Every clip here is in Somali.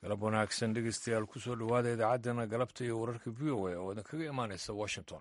galab wanaagsan dhegeystayaal kusoo dhowaada idaacaddeenna galabta iyo wararka v o a oo idinkaga imaanaysa washington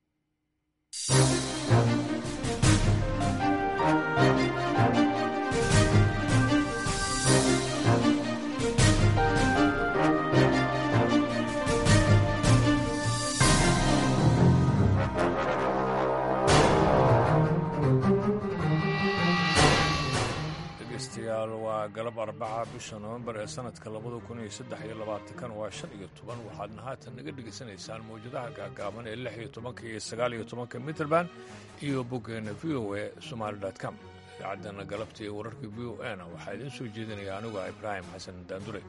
dhegeystayaal waa galab arbaca bisha nofembar ee sanadka labada kun iyo saddex iyo labaatankan waa shan iyo toban waxaadna haatan naga dhegaysanaysaan mawjadaha gaagaaban ee lix iyo tobanka iyo sagaal iyo tobanka mitrband iyo boggeena v o a somaali com idaacaddeena galabta iyo wararka v o a na waxaa idiin soo jeedinaya anigu ibraahim xasan daandure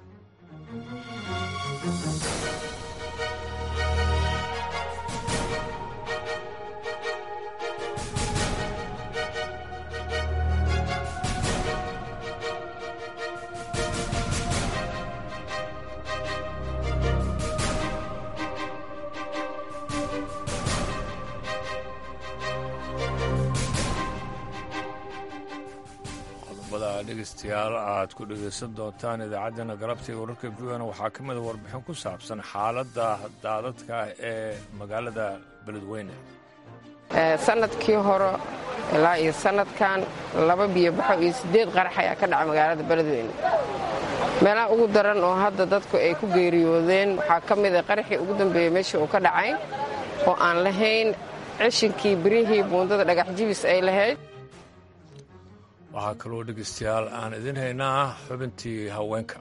dhegeystayaal aad ku dhegaysan doontaan idaacaddeenna galabta iyo wararka v o na waxaa ka mida warbixin ku saabsan xaaladda daadadka ee magaalada beledweyne sanadkii hore ilaa iyo sanadkan laba biyobaxo iyo siddeed qarax ayaa ka dhaca magaalada beledweyne meelaha ugu daran oo hadda dadku ay ku geeriyoodeen waxaa ka mida qaraxii ugu dambeeyey meeshii uu ka dhacay oo aan lahayn cishinkii birihii buundada dhagax jibis ay lahayd waxaa kaloo dhegaystayaal aan idin haynaa xubintii haweenka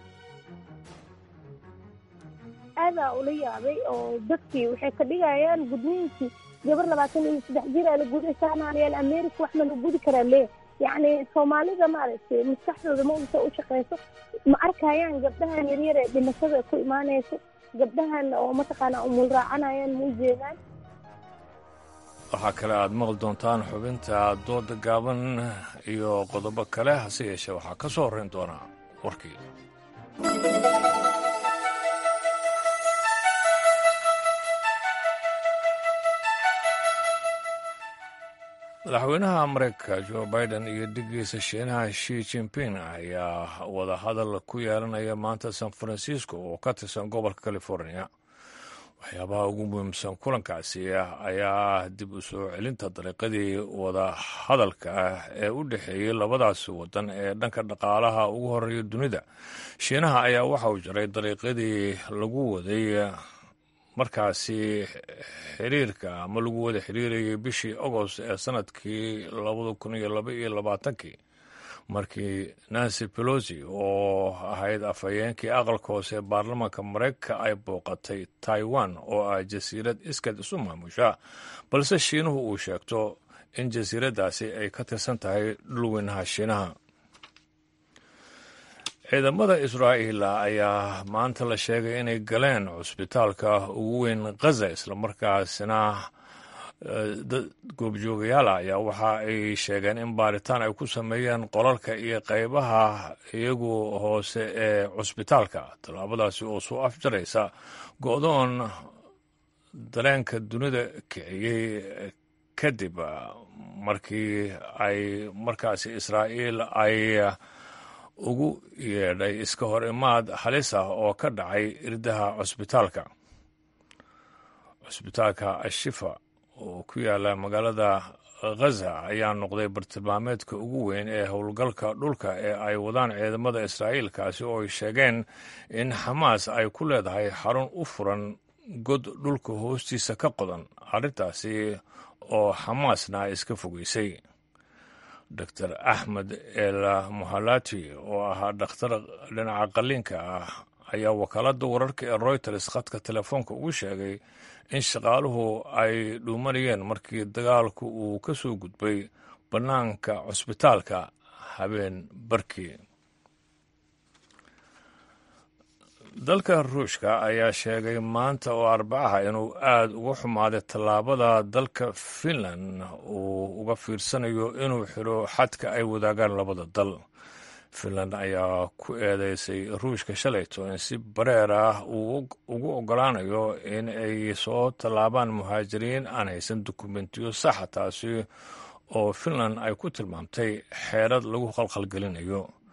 aadaa ula yaabay oo dadkii waxay ka dhigayaan gudniinkii gabar labaatan iyo saddex jir aa la guday saanaanayaan america wax ma la gudi karaa lee yacni soomaalida maaragtay maskaxdooda ma usa u shaqayso ma arkayaan gabdhahan yaryar ee dhimashada ku imaanayso gabdhahan oo mataqaanaa umul raacanayaan ma u jeedaan waxaa kale aad maqli doontaan xubinta dooda gaaban iyo qodobo kale hase yeeshee waxaa ka soo horrayn doonaa warkii madaxweynaha mareykanka jo biden iyo dhigiisa shiinaha shi jinping ayaa wada hadal ku yeelanaya maanta san francisco oo ka tirsan gobolka california waxyaabaha ugu muhiimsan kulankaasi ayaa dib u soo celinta dariiqadii wada hadalka ah ee u dhexeeyey labadaasi wadan ee dhanka dhaqaalaha ugu horeeya dunida shiinaha ayaa waxa uu jaray dariiqadii lagu waday markaasi xiriirka ama lagu wada xiriirayay bishii agost ee sanadkii labada kun iyo laba iyo labaatankii markii nancy pelosi oo ahayd afhayeenkii aqalka hoose ee baarlamaanka mareykanka ay booqatay taiwan oo ah jasiirad iskad isu maamusha balse shiinuhu uu sheegto in jasiiraddaasi ay ka tirsan tahay dhulweynaha shiinaha ciidamada israa'iil ayaa maanta la sheegay inay galeen cusbitaalka ugu weyn khaza islamarkaasina goobjoogayaala ayaa waxa ay sheegeen in baaritaan ay ku sameeyeen qolalka iyo qaybaha iyagu hoose ee cusbitaalka tallaabadaasi oo soo afjaraysa go-doon dareenka dunida kiciyey kadib markii ay markaasi israa'iil ay ugu yeedhay iska hor imaad halis ah oo ka dhacay irdaha cusbitaalka cusbitaalka ashifa oo ku yaala magaalada khaza ayaa noqday bartilmaameedka ugu weyn ee howlgalka dhulka ee ay wadaan ciidamada israa'iil kaasi oo ay sheegeen in xamaas ay ku leedahay xarun u furan god dhulka hoostiisa ka qodan arrintaasi oo xamaasna iska fogeysay doctor axmed el muhalati oo ahaa dhakhtar dhinaca qalliinka ah ayaa wakaaladda wararka ee royters khadka telefoonka ugu sheegay in shaqaaluhu ay dhuumanayeen markii dagaalku uu ka soo gudbay bannaanka cusbitaalka habeen barkii dalka ruushka ayaa sheegay maanta oo arbacaha inuu aad uga xumaaday tallaabada dalka finland uu uga fiirsanayo inuu xidho xadka ay wadaagaan labada dal finland ayaa ku eedeysay ruushka shalayto in si bareer ah uu ugu ogolaanayo in ay soo tallaabaan muhaajiriin aan haysan dukumentiyo saxa taasi oo finland ay ku tilmaamtay xeerad lagu khalkhalgelinayo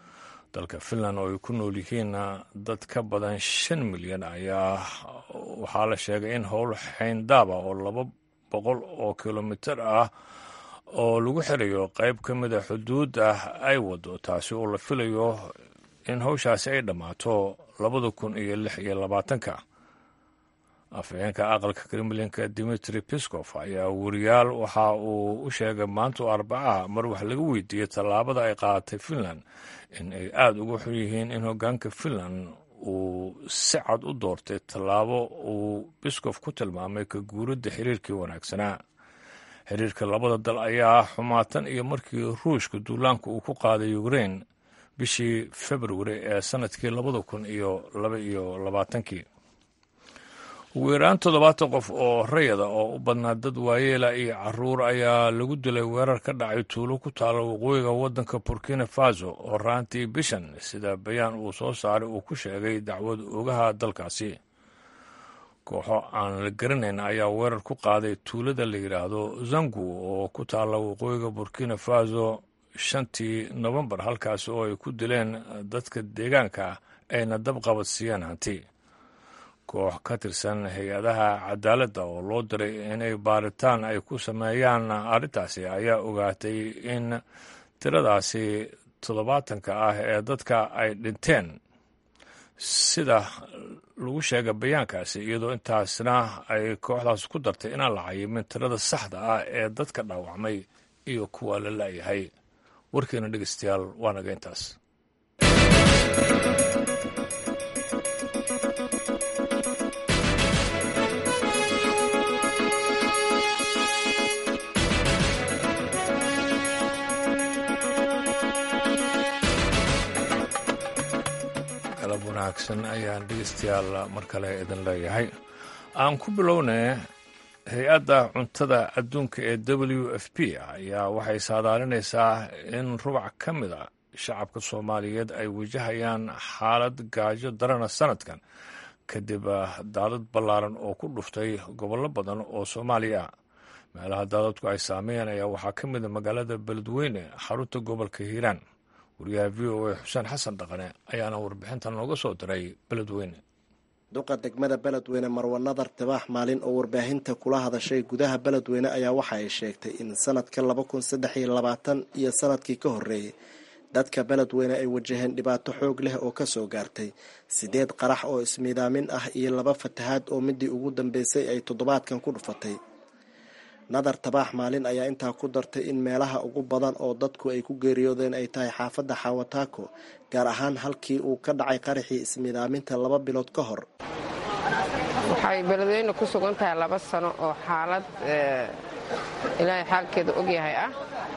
dalka finland oo ay ku nool yihiin dad ka badan shan milyan ayaa waxaa la sheegay in howl xayndaaba oo laba boqol oo kilomitir ah oo lagu xirayo qayb ka mida xuduudda ay wado taasi oo la filayo in howshaasi ay dhammaato labada kun iyo lix iyo labaatanka afhayeenka aqalka kremlinka dimitri piskof ayaa wariyaal waxa uu u sheegay maanta arbacaha mar wax laga weydiiyey tallaabada ay qaadatay finland in ay aada uga xun yihiin in hoggaanka finland uu si cad u doortay tallaabo uu biskof ku tilmaamay ka guuradda xiriirkii wanaagsanaa xiriirka labada dal ayaa xumaatan iyo markii ruushka duulaanka uu ku qaaday ukrein bishii februari ee sanadkii labada kun iyo laba iyo labaatankii ugu yaraan toddobaatan qof oo rayada oo u badnaa dad waayeela iyo caruur ayaa lagu dilay weerar ka dhacay tuulo ku taala waqooyiga waddanka burkina faso oo raantii bishan sida bayaan uu soo saaray uu ku sheegay dacwad ogaha dalkaasi kooxo aan la garanayn ayaa weerar ku qaaday tuulada la yidhaahdo zangu oo ku taala waqooyiga burkina faso shantii nofembar halkaasi oo ay ku dileen dadka deegaanka ayna dab qabadsiiyeen hanti koox ka tirsan hay-adaha cadaaladda oo loo diray inay baaritaan ay ku sameeyaan arrintaasi ayaa ogaatay in tiradaasi toddobaatanka ah ee dadka ay dhinteen sida lagu sheegay bayaankaasi iyadoo intaasna ay kooxdaas ku dartay inaan la cayimin tirada saxda ah ee dadka dhaawacmay iyo kuwa la la'yahay warkeena dhegeystayaal waa naga intaas galab wanaagsan ayaan dhegeystayaal mar kale idin leeyahay aan ku bilownay hay-adda cuntada adduunka ee w f p ayaa waxay saadaalinaysaa in rubac ka mid a shacabka soomaaliyeed ay wajahayaan xaalad gaajo darana sanadkan kadib daadad ballaaran oo ku dhuftay gobollo badan oo soomaaliya ah meelaha daadadku ay saameeyeen ayaa waxaa ka mid a magaalada beledweyne xarunta gobolka hiiraan wariyaha v o a xuseen xasan dhaqane ayaana warbixintan nooga soo diray beledweyne duqa degmada beledweyne marwa nadar tibaax maalin oo warbaahinta kula hadashay gudaha beledweyne ayaa waxa ay sheegtay in sanadka laba kun saddex iyo labaatan iyo sanadkii ka horreeyey dadka beledweyne ay wajaheen dhibaato xoog leh oo kasoo gaartay sideed qarax oo ismiidaamin ah iyo laba fatahaad oo midii ugu dambeysay ay toddobaadkan ku dhufatay nadar tabaax maalin ayaa intaa ku dartay in meelaha ugu badan oo dadku ay ku geeriyoodeen ay tahay xaafadda xawataako gaar ahaan halkii uu ka dhacay qaraxii ismiidaaminta laba bilood ka hor waxay beledweyne ku sugan tahay laba sano oo xaalad ilaahay xaalkeeda ogyahay ah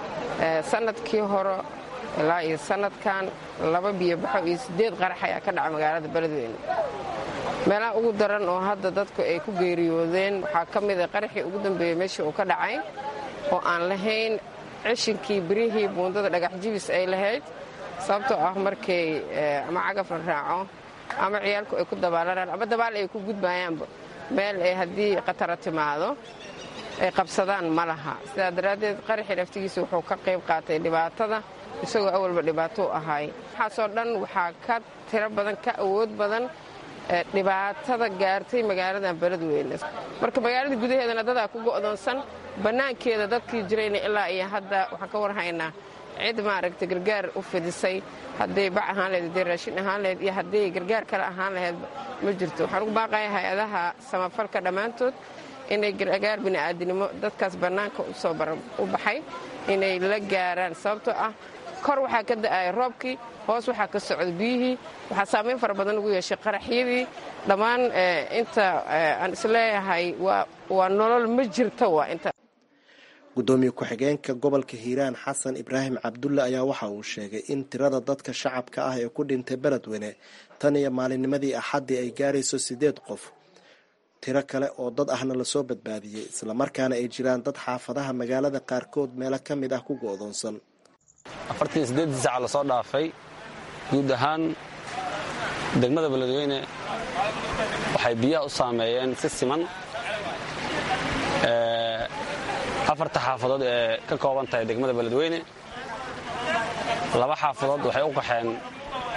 sanadkii hore ilaa iyo sanadkan laba biyobaxo iyo sideed qarax ayaa ka dhaca magaalada beledweyne meelaha ugu daran oo hadda dadku ay ku geeriyoodeen waxaa ka mida qaraxii ugu dambeeyey meeshii uu ka dhacay oo aan lahayn cishinkii birihii buundada dhagax jibis ay lahayd sababtoo ah markay ama cagaf la raaco ama ciyaalku ay ku dabaalanaan ama dabaal ay ku gudbayaanba meel ay haddii khatara timaado ay qabsadaan ma laha sidaa daraaddeed qaraxii laftigiisa wuxuu ka qayb qaatay dhibaatada isagoo awalba dhibaato u ahaay waxaasoo dhan waxaa ka tiro badan ka awood badan dhibaatada gaartay magaalada beledweyne marka magaalada gudaheedana dadaa ku go'doonsan bannaankeeda dadkii jirayna ilaa iyo hadda waxaan ka warhaynaa cid maaragta gargaar u fidisay hadday bac ahaan laheyd hadday raashin ahaan laheyd iyo hadday gargaar kale ahaan laheyd ma jirto waxaan ugu baaqaya hay-adaha samafalka dhammaantood inay gargaar bini'aadinimo dadkaas bannaanka usoo u baxay inay la gaaraan sababtoo ah kor waxaa ka da'aya roobkii hoos waxaa ka socda biyihii waxaa saamayn fara badan ugu yeeshay qaraxyadii dhammaan inta aan isleeyahay waa nolol ma jirto waa inta gudoomiye ku-xigeenka gobolka hiiraan xasan ibraahim cabdulle ayaa waxa uu sheegay in tirada dadka shacabka ah ee ku dhintay beledweyne tan iyo maalinnimadii axaddii ay gaarayso siddeed qof tiro kale oo dad ahna lasoo badbaadiyey islamarkaana ay jiraan dad xaafadaha magaalada qaarkood meelo ka mid ah ku go'doonsan afartii siddeeddii saca lasoo dhaafay guud ahaan degmada beledweyne waxay biyaha u saameeyeen si siman afarta xaafadood ee ka kooban tahay degmada beledweyne laba xaafadood waxay u qaxeen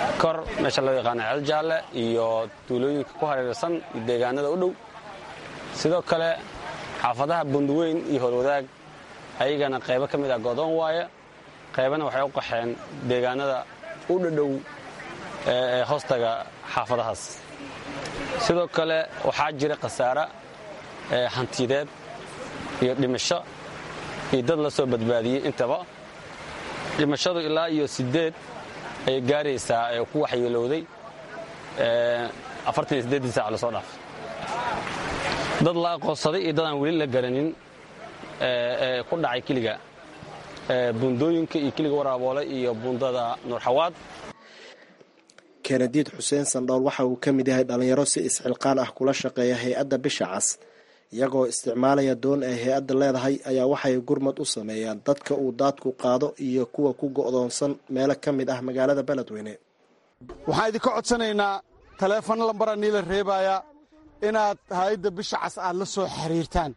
kor meesha loo yaqaana ceel jaalle iyo tuulooyinka ku hareersan iyo deegaanada u dhow sidoo kale xaafadaha bunduweyn iyo horwadaag ayagana qaybo ka mid ah godoon waaye qaybana waxay u qaxeen deegaanada u dhadhow ee hoostaga xaafadahaas sidoo kale waxaa jira khasaare hantiyadeed iyo dhimasho iyo dad la soo badbaadiyey intaba dhimashadu ilaa iyo siddeed ayay gaaraysaa ee ku waxyeelowday afartan iyo siddeeddii saac lasoo dhaafay dad la aqoonsaday iyo dad aan weli la garanin ee ku dhacay keliga buundooyinka iyo keliga waraaboole iyo buundada nuurxawaad kenadiid xuseen sandhool waxa uu ka mid yahay dhallinyaro si isxilqaan ah kula shaqeeya hay-adda bisha cas iyagoo isticmaalaya doon ay hay-adda leedahay ayaa waxay gurmad u sameeyaan dadka uu daadku qaado iyo kuwa ku go'doonsan meelo ka mid ah magaalada beledweyne waxaan idinka codsanaynaa taleefon lambara niila reebaya inaad hay-adda bisha cas aad la soo xiriirtaan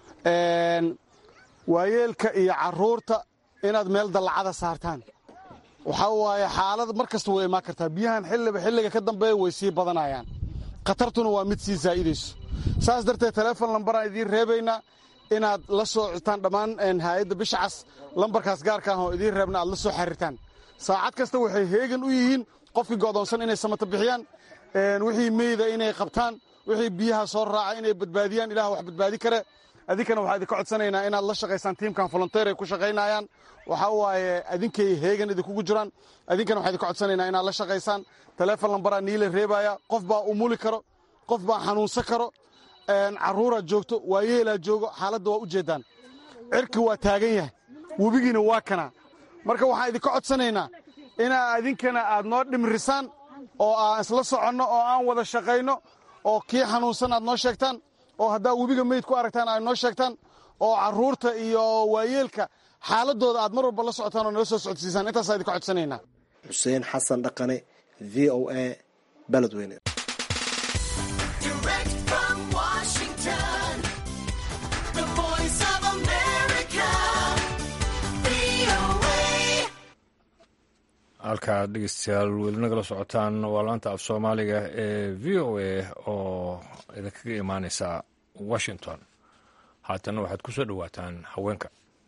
waayeelka iyo carruurta inaad meel dallacada saartaan waxaa waaye xaalad mar kasta way imaan kartaa biyahan xilliba xilliga ka dambeeya way sii badanayaan khatartuna waa mid sii zaa'idayso saas darteed taleefon lambaraan idiin reebaynaa inaad la soo cotaan dhammaan haayadda bisha cas lambarkaas gaarka ah oo idiin reebna aad la soo xiriirtaan saacad kasta waxay heegan u yihiin qofkii go'doonsan inay samata bixiyaan wixii meyda inay qabtaan wixii biyaha soo raaca inay badbaadiyaan ilaah wax badbaadi kare adinkana waxaa idinka codsanaynaa inaad la shaqaysaan tiimkan volonteer ay ku shaqaynayaan waxaa waaye adinkay heegan idinkugu jiraan adinkana waxaa idinka codsanaynaa inaad la shaqaysaan taleefon lambaraa niila reebaya qof baa umuli karo qof baa xanuunsan karo carruuraa joogto waayeelaa joogo xaaladda waa u jeeddaan cirki waa taagan yahay webigiina waa kanaa marka waxaan idinka codsanaynaa inaa adinkana aad noo dhimrisaan oo aan isla soconno oo aan wada shaqayno oo kii xanuunsan aad noo sheegtaan oo haddaa webiga meyd ku aragtaan aad noo sheegtaan oo carruurta iyo waayeelka xaaladooda aad mar walba la socotaan oo nala soo socodsiisaan intaasaa idinka codsanaynaa xuseen xasan dhaqane v o a beledweyne halkaad dhegeystayaal weli nagala socotaan waa laanta af soomaaliga ee v o a oo idinkaga imaaneysa washington haatana waxaad ku soo dhowaataan haweenka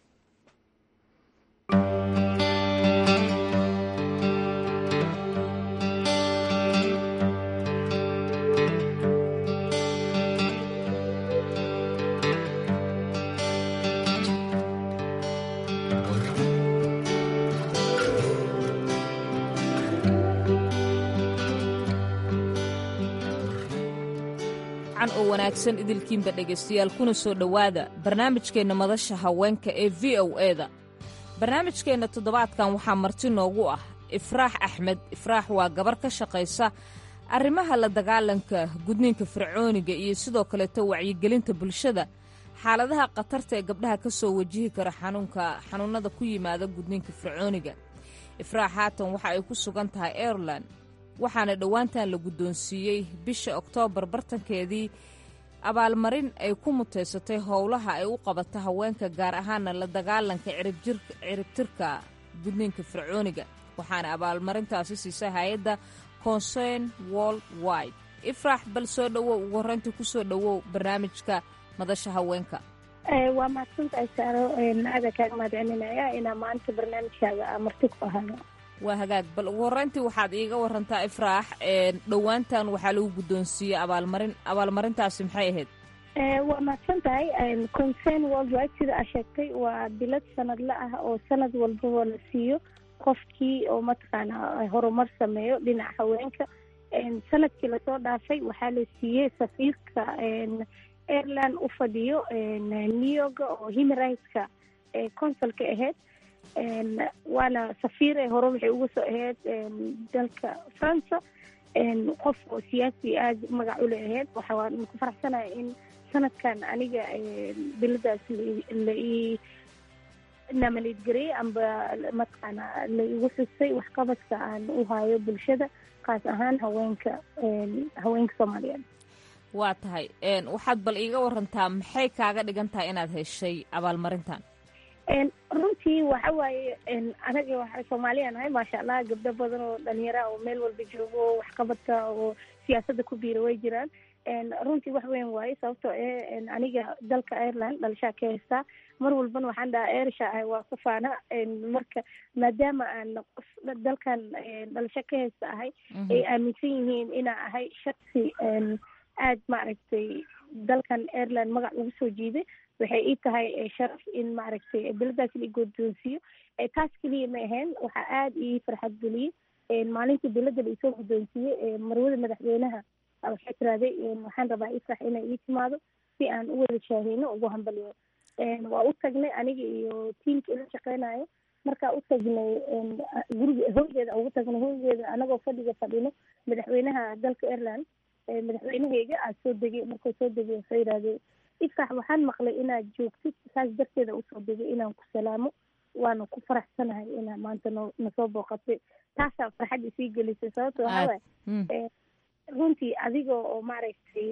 oo wanaagsan idilkiinba dhegaystayaal kuna soo dhowaada barnaamijkeenna madasha haweenka ee v o eda barnaamijkeenna toddobaadkan waxaa marti noogu ah ifraax axmed ifraax waa gabar ka shaqaysa arrimaha la dagaalanka gudniinka fircooniga iyo sidoo kaleeto wacyigelinta bulshada xaaladaha khatarta ee gabdhaha ka soo wajihi kara xanuunka xanuunnada ku yimaada gudniinka fircooniga ifraax haatan waxa ay ku sugan tahay airelan waxaana dhowaantan la guddoonsiiyey bisha oktoobar bartankeedii abaalmarin ay ku mutaysatay howlaha ay u qabata haweenka gaar ahaana la dagaalanka ciribtirka gudniinka fircooniga waxaana abaalmarintaasi siisay hay-adda concern world wide ifraax bal soo dhowow ugu horreyntii ku soo dhowow barnaamijka madasha haweenka waa mahadsantahay saaro aada kaaga mahadcelinaya inaa maanta barnaamijkaaga marti ku ahaado waa hagaag bal ugu horreyntii waxaad iiga warantaa ifraax dhowaantan waxaa lagu guddoonsiiyey abaalmarin abaalmarintaasi maxay ahayd waa mahadsan tahay concern world wide sida aa sheegtay waa bilad sanadle ah oo sanad walbaba la siiyo qofkii oo mataqaana horumar sameeyo dhinaca haweenka sanadkii lasoo dhaafay waxaa la siiyey safiirka airland u fadhiyo new york oo human rightska consulka ahayd waana safiire hore waxay uga soo ahayd dalka faransa qof oo siyaasi aada magac ule ahayd waxaan ku faraxsanaya in sanadkan aniga biladaas la ii naamaliidgareyey amba mataqaana la igu xusay waxqabadka aan u hayo bulshada kaas ahaan haweenka haweenka soomaaliyeed waa tahay waxaad bal iiga warantaa maxay kaaga dhigan tahay inaad heshay abaalmarintan runtii waxa waaye anaga waxa soomaaliya nahay maasha allah gabdho badan oo dhalinyara oo meel walba joogo oo waxqabadka oo siyaasadda ku biira way jiraan runtii wax weyn waaye sababtoo eh aniga dalka ireland dhalashaa ka haystaa mar walbana waxaan dhahaa ersha ahay waa ku faana marka maadaama aan qof dalkan dhalasho ka haysta ahay ay aaminsan yihiin inaa ahay shaksi aad maaragtay dalkan ireland magac ugu soo jiiday waxay ii tahay sharaf in maaragtay beladaas la guddoonsiiyo taas keliya ma ahayn waxaa aada ii farxad geliyey maalintii belada la isoo guddoonsiiyey marwada madaxweynaha waxay tirahday waxaan rabaa ifrax inay ii timaado si aan u wada shaaheyno ugu hambaliyo waa u tagnay aniga iyo tiimka ila shaqeynayo markaa u tagnay guriga hoygeeda ugu tagnay hoygeeda anagoo fadhiga fadhino madaxweynaha dalka ireland madaxweynaheyga aa soo degay markuu soo degay waxay yidhahdeen ifrax waxaan maqlay inaad joogtid saas darteeda usoo degay inaan ku salaamo waana ku faraxsanahay inaa maanta no nasoo booqatay taasaa farxad isii gelisay sababto waxaa waay runtii adiga oo maaragtay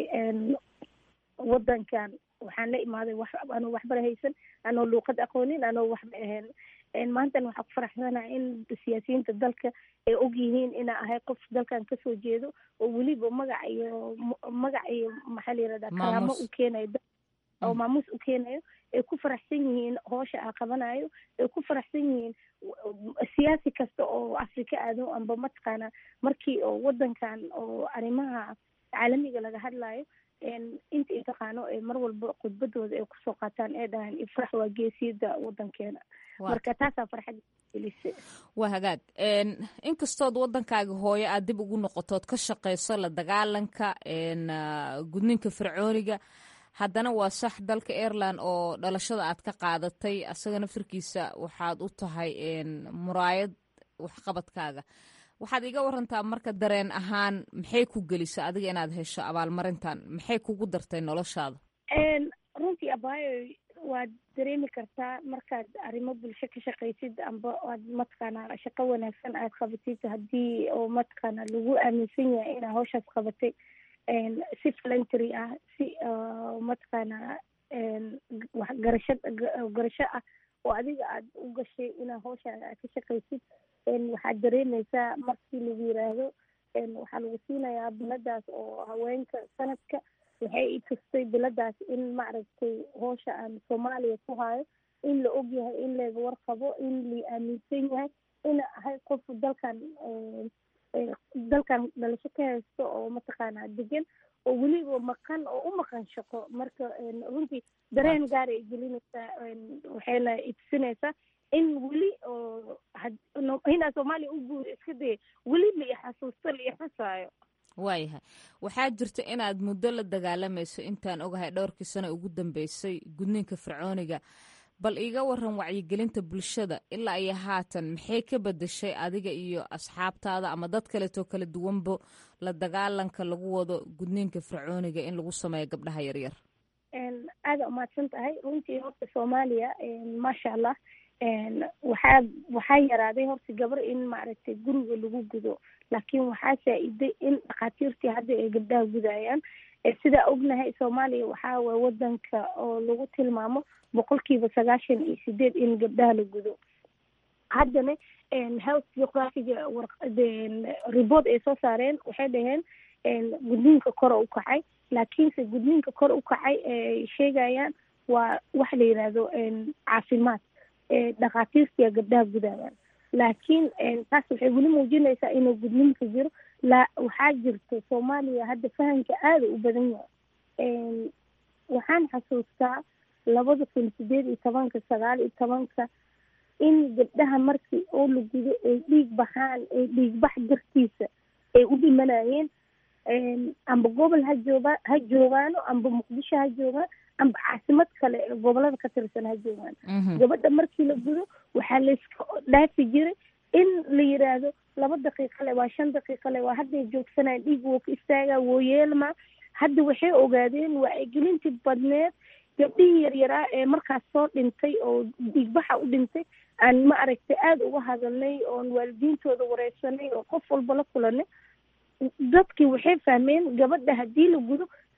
wadankan waxaan la imaaday wax anoo waxbara haysan anoo luuqad aqoonin anoo waxba ahayn maantana waxaa ku faraxsanahay in siyaasiyiinta dalka ay og yihiin inaa ahay qof dalkan kasoo jeedo oo weliba magac iyo magac iyo maxaa la yirahdaa karaamo u keenayo oo maamuus u keenayo ay ku faraxsan yihiin hoosha aa qabanayo ay ku faraxsan yihiin siyaasi kasta oo afrika aado amba mataqaana markii oo wadankan oo arrimaha caalamiga laga hadlayo inta i taqaano mar walba khudbadooda ay kusoo qaataan ee dhahaan ifrax waa geesiyada wadankeena marka taasaa farxad gelisa waa hagaag inkastood waddankaaga hooyo aad dib ugu noqotood ka shaqeyso la dagaalanka gudninka fircooniga haddana waa sax dalka ireland oo dhalashada aad ka qaadatay asaga naftarkiisa waxaad u tahay muraayad waxqabadkaaga waxaad iga warantaa marka dareen ahaan maxay ku gelisa adiga inaad hesho abaalmarintan maxay kugu dartay noloshaada runtii abaayo waad dareemi kartaa markaad arrimo bulsho ka shaqaysid amba aad mataqaana shaqo wanaagsan aad qabatid haddii oo mataqaana lagu aaminsan yahay inaa hawshaas qabatay si voluntary ah si mataqaana waxgarasho garasho ah oo adiga aad u gashay inaa hawshaan aad ka shaqaysid waxaad dareemeysaa markii lagu yiraahdo waxaa lagu siinayaa biladaas oo haweenka sanadka waxay i tustay biladaas in maaragtay hoosha aan soomaaliya ku hayo in la og yahay in layga warqabo in la aaminsan yahay ina ahay qof dalkan dalkan dhalasho ka haysto oo mataqaana degan oo weliba maqan oo u maqan shaqo marka runtii dareen gaara ay gelinaysaa waxayna itusinaysaa in weli oo inaa soomaaliya u guura iska daya weli la ixasuusto la ixusaayo waayahay waxaa jirta inaad muddo la dagaalamayso intaan ogahay dhowrkii sano ugu dambeysay gudniinka fircooniga bal iiga waran wacyigelinta bulshada ilaa iyo haatan maxay ka bedeshay adiga iyo asxaabtaada ama dad kaleetoo kala duwanbo la dagaalanka lagu wado gudniinka fircooniga in lagu sameeyo gabdhaha yaryar aada umahadsan tahay runtii horta soomaaliya maasha allah waxaa waxaa yaraaday horta gabar in maaragtay guriga lagu gudo laakiin waxaa saa-iday in dhakhaatiirtii hadda ay gabdhaha gudayaan sidaa ognahay soomaaliya waxaa waay wadanka oo lagu tilmaamo boqolkiiba sagaashan iyo sideed in gabdhaha la gudo haddana health geographiga report ay soo saareen waxay dhaheen gudniinka kor u kacay laakiinse gudniinka kor u kacay ay sheegayaan waa waxa la yidhaahdo caafimaad dhakhaatiirtia gabdhaha gudayaan laakiin taas waxay weli muujinaysaa inuu gudniinka jiro la waxaa jirta soomaaliya hadda fahamka aada u badan yahay waxaan xasuustaa labada kun sideed iyo tobanka sagaal iyo tobanka in gabdhaha markii oo la gudo ay dhiig baxaan ay dhiigbax dartiisa ay u dhimanayeen amba gobol ha jooga ha joogaano amba muqdisho ha joogaan amba caasimad kale ee gobolada ka tirsan ha joogaan gabadha markii la gudo waxaa layska dhaafi jiray in la yiraahdo laba daqiiqa le waa shan daqiiqa le waa hadday joogsanaan dhiig woo ka istaagaa woo yeelmaa hadda waxay ogaadeen waa ay gelintii badneed gabdhihii yaryaraa ee markaas soo dhintay oo dhiigbaxa u dhintay aan ma aragtay aada uga hadalnay oon waalidiintooda wareysanay oo qof walba la kulanay dadkii waxay fahmeen gabadha haddii la gudo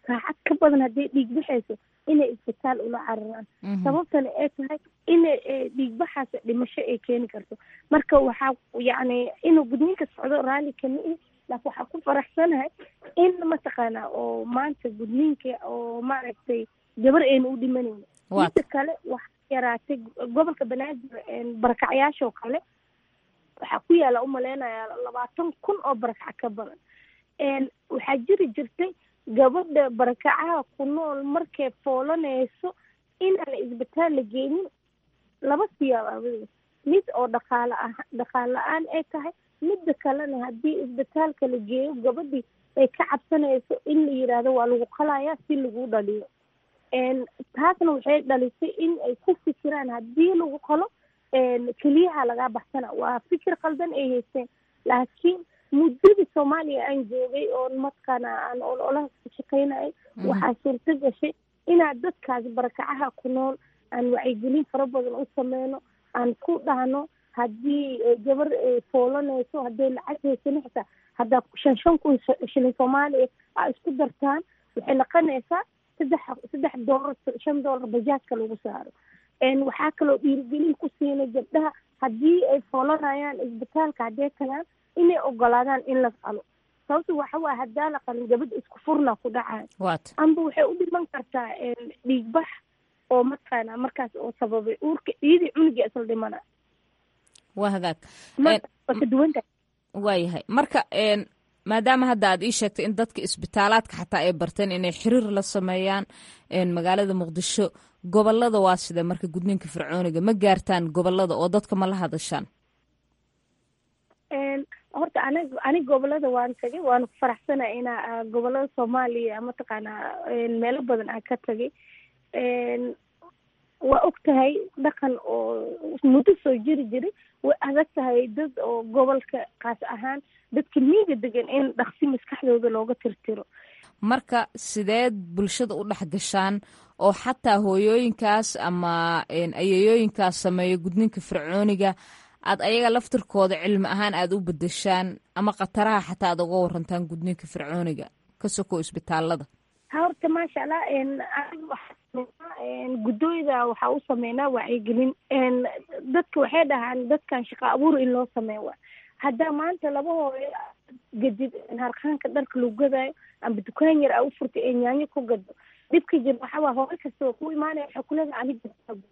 saacad ka badan hadday dhiig baxayso inay isbitaal ula cararaan sababtana ay tahay ina dhiigbaxaas dhimasho ay keeni karto marka waxaa yacni inuu gudniinka socdo raalli kama ihi laakin waxaa ku faraxsanahay in mataqaanaa oo maanta gudniinka oo maaragtay gabar ayna u dhimanayno mida kale waxaa yaraatay gobolka banaadir barakacyaasha oo kale waxaa ku yaala umaleynayaa labaatan kun oo barakac ka badan waxaa jiri jirtay gabadha barakacaha ku nool markay foolanayso inaan isbitaal la geenin laba siyaab aawadeed mid oo dhaqaale ah dhaqaal la-aan ay tahay midda kalena haddii isbitaalka la geeyo gabadhii ay ka cabsanayso in la yidhaahdo waa lagu qalayaa si lagu dhaliyo taasna waxay dhalisay in ay ku fikiraan haddii lagu qalo keliyaha lagaa baxsana waa fikir qaldan ay haysteen laakiin muddadii soomaaliya aan joogay oon mataqaana aan ololaha ka shaqaynayay waxaa suurto gashay inaad dadkaas barakacaha ku nool aan wacyigelin fara badan u sameyno aan ku dhahno haddii gabar foolanayso hadday lacag haysano xitaa haddaa shan shan kun shilin soomaaliya aa isku dartaan waxay naqonaysaa saddex saddex doolar shan doolar bajaajka lagu saaro waxaa kaloo dhiirigelin ku siinay gabdhaha haddii ay foolanayaan isbitaalka hadday tagaan inay ogolaadaan in la qalo sababta waxa waaya haddaa la qalin gabadha isku furna ku dhacayo amba waxay u dhiman kartaa dhiigbax oo mataqaana markaas oo sababay uurka iyadii cunugii isla dhimana waa hagaag waa ka duwanta waayahay marka maadaama hadda aad ii sheegtay in dadka isbitaalaadka xataa ay barteen inay xiriir la sameeyaan magaalada muqdisho gobolada waa sida marka gudniinka fircooniga ma gaartaan gobolada oo dadka ma la hadashaan horta anig anig gobolada waan tagay waana ku faraxsanay inaa gobolada soomaaliya mataqaanaa meelo badan aan ka tagay waa og tahay dhaqan oo muddo soo jiri jiray way adag tahay dad oo gobolka kaas ahaan dadka miiga degan in dhaqsi maskaxdooda looga tirtiro marka sideed bulshada u dhex gashaan oo xataa hooyooyinkaas ama ayayooyinkaas sameeya gudniinka fircooniga aad ayaga laftirkooda cilmi ahaan aada u bedeshaan ama khataraha xataa aad uga warantaan gudniinka fircooniga ka sokow isbitaalada horta maasha allah guddooyda waxaa u sameynaa wacyigelin dadka waxay dhahaan dadkan shaqo abuur in loo sameeyo wa haddaa maanta laba hooyo gadid harqaanka dharka lagu gadaayo amba dukaan yar a u furtay ee nyaanyo ku gado dhibka jir waxawaa hooyo kasta oo ku imaanaya waxay kuleedaha aniga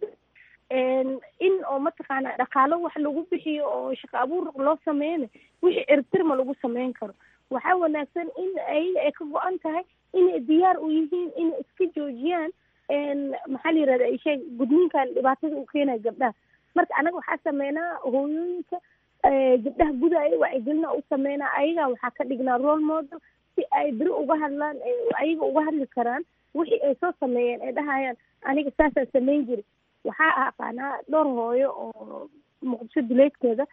in oo mataqaana dhaqaalo wax lagu bixiyo oo shaqo abuur loo sameeyana wixii ertirma lagu sameyn karo waxaa wanaagsan in ayaga ay ka go-an tahay inay diyaar u yihiin inay iska joojiyaan maxaa la yirahda isheeg gudniinkan dhibaatada u keenaya gabdhaha marka anaga waxaa sameynaa hooyooyinka gabdhaha gudaya wacyigelina u sameynaa ayaga waxaa ka dhignaa role model si ay beri uga hadlaan ayaga uga hadli karaan wixii ay soo sameeyeen ay dhahayaan aniga saasaan sameyn jiri waxaa aqaanaa dhowr hooyo oo muqdisho duleedkeeda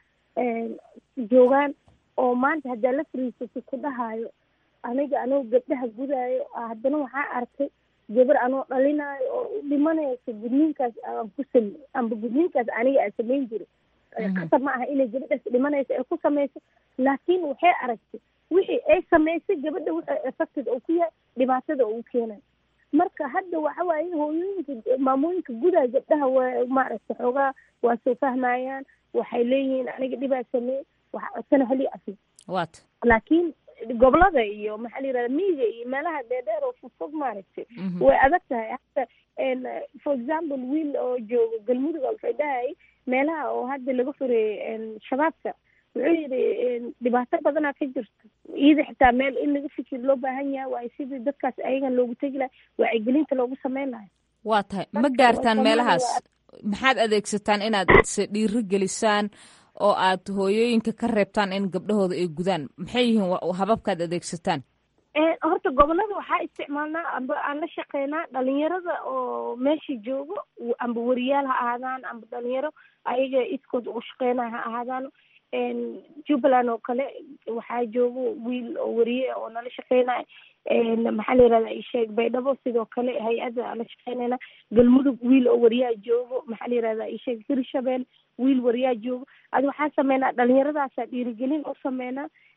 joogaan oo maanta haddaa la fariisatay ku dhahayo aniga anoo gabdhaha gudaayo haddana waxaa arkay gabar anoo dhalinaayo oo u dhimanayso gudniinkaas aan ku samey amba gudniinkaas aniga aan samayn jiray qasab ma aha inay gabadhaas dhimanayso ay ku samayso laakiin waxay aragtay wixii ay samaysay gabadha wuxuu effected oo ku yahay dhibaatada oo u keenayo marka hadda waxa waaye hooyooyinka maamooyinka gudaa gabdhaha waa maaragtay xoogaa waa soo fahmayaan waxay leeyihiin aniga dhibaa sameey waxa codsana hali afi wat laakiin gobolada iyo maxaa la yirahda miyiga iyo meelaha dheerdheer oo fogfog maaragtay way adag tahay hata for example wiil oo joogo galmuduga waxay dhahayay meelaha oo hadda laga fureeyey shabaabka wuxuu yidhi dhibaato badanaa ka jirto iyada xitaa meel in laga fikir loo baahan yahay waayo sidii dadkaas ayagan loogu tegi lahay wacyigelinta loogu sameyn lahay waa tahay ma gaartaan meelahaas maxaad adeegsataan inaad se dhiiri gelisaan oo aad hooyooyinka ka reebtaan in gabdhahooda ay gudaan maxay yihiin hababkaad adeegsataan horta gobolada waxaa isticmaalnaa amba aan la shaqeynaa dhalinyarada oo meesha joogo amba wariyaal ha ahaadaan amba dhalinyaro ayaga iskood ugu shaqeynaya ha ahaadaan jubbaland oo kale waxaa joogo wiil oo wariye oo nala shaqeynaya maxaa la yirahda isheeg baydhabo sidoo kale hay-adda la shaqeynayna galmudug wiil oo wariyaa joogo maxaa la yirahda isheeg hirshabeel wiil wariyaa joogo adi waxaa sameynaa dhalinyaradaasa dhiirigelin u sameynaa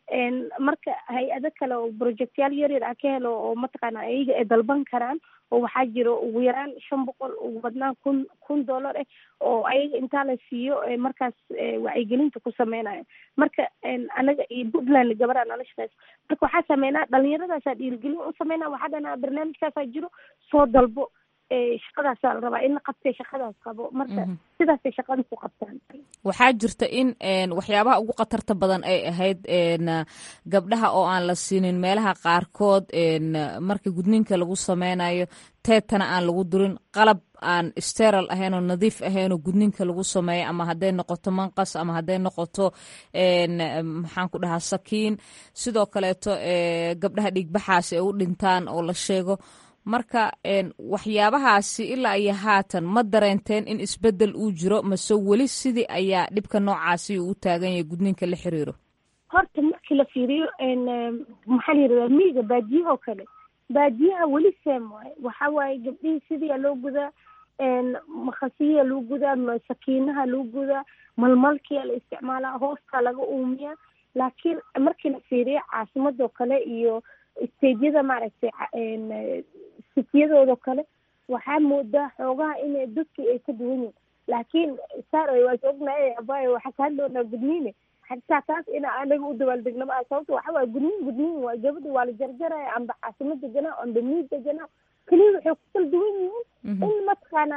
marka hay-ado kale oo projectyaal yaryar ah ka helo oo mataqaana iyaga ay dalban karaan oo waxaa jiro ugu yaraan shan boqol ugu badnaan kun kun dollar eh oo ayaga intaa la siiyo markaas wacyigelinta ku sameynayo marka anaga iyo puntland gabaraa nala shaqeyso marka waxaa sameynaa dhalinyaradaasa dhiirigelin u sameynaa waxaa dhanaa barnaamijkaasaa jiro soo dalbo shaqadaasaa la rabaa in la qabtay shaqadaas qabo marka sidaasay shaqada ku qabtaan waxaa jirta in waxyaabaha ugu khatarta badan ay ahayd gabdhaha oo aan la siinin meelaha qaarkood marka gudniinka lagu sameynayo teetana aan lagu durin qalab aan steral ahayn oo nadiif ahayn oo gudniinka lagu sameeyo ama hadday noqoto manqas ama hadday noqoto maxaan ku dhahaa sakiin sidoo kaleeto gabdhaha dhiigbaxaasi ay u dhintaan oo la sheego marka waxyaabahaasi ilaa iyo haatan ma dareenteen in isbedel uu jiro mase weli sidii ayaa dhibka noocaasi uu u taagan yahay gudniinka la xiriiro horta markii la fiiriyo maxaa la yirahdaa miyiga baadiyaha oo kale baadiyaha weli seem waaye waxa waaye gabdhihii sidiia loo gudaa makhasiyaa loo gudaa sakiinaha loo gudaa malmalkiyaa la isticmaalaa hoostaa laga uumiyaa laakiin markii la fiiriyo caasimadoo kale iyo stageyada maaragtay sitiyadooda kale waxaa moodaa xoogaha inay dadkii ay ka duwan yihin laakiin saar waa is ognahay abayo waxaa ka hadloonaa gudniine xataa taas ina anaga u dabaaldegna ma sababta waxa waaya gudniin gudniin waay gabadha waa la jarjaraya amba caasimo deganaa amba miid deganaa keliya waxay ku kala duwan yihiin in mataqaana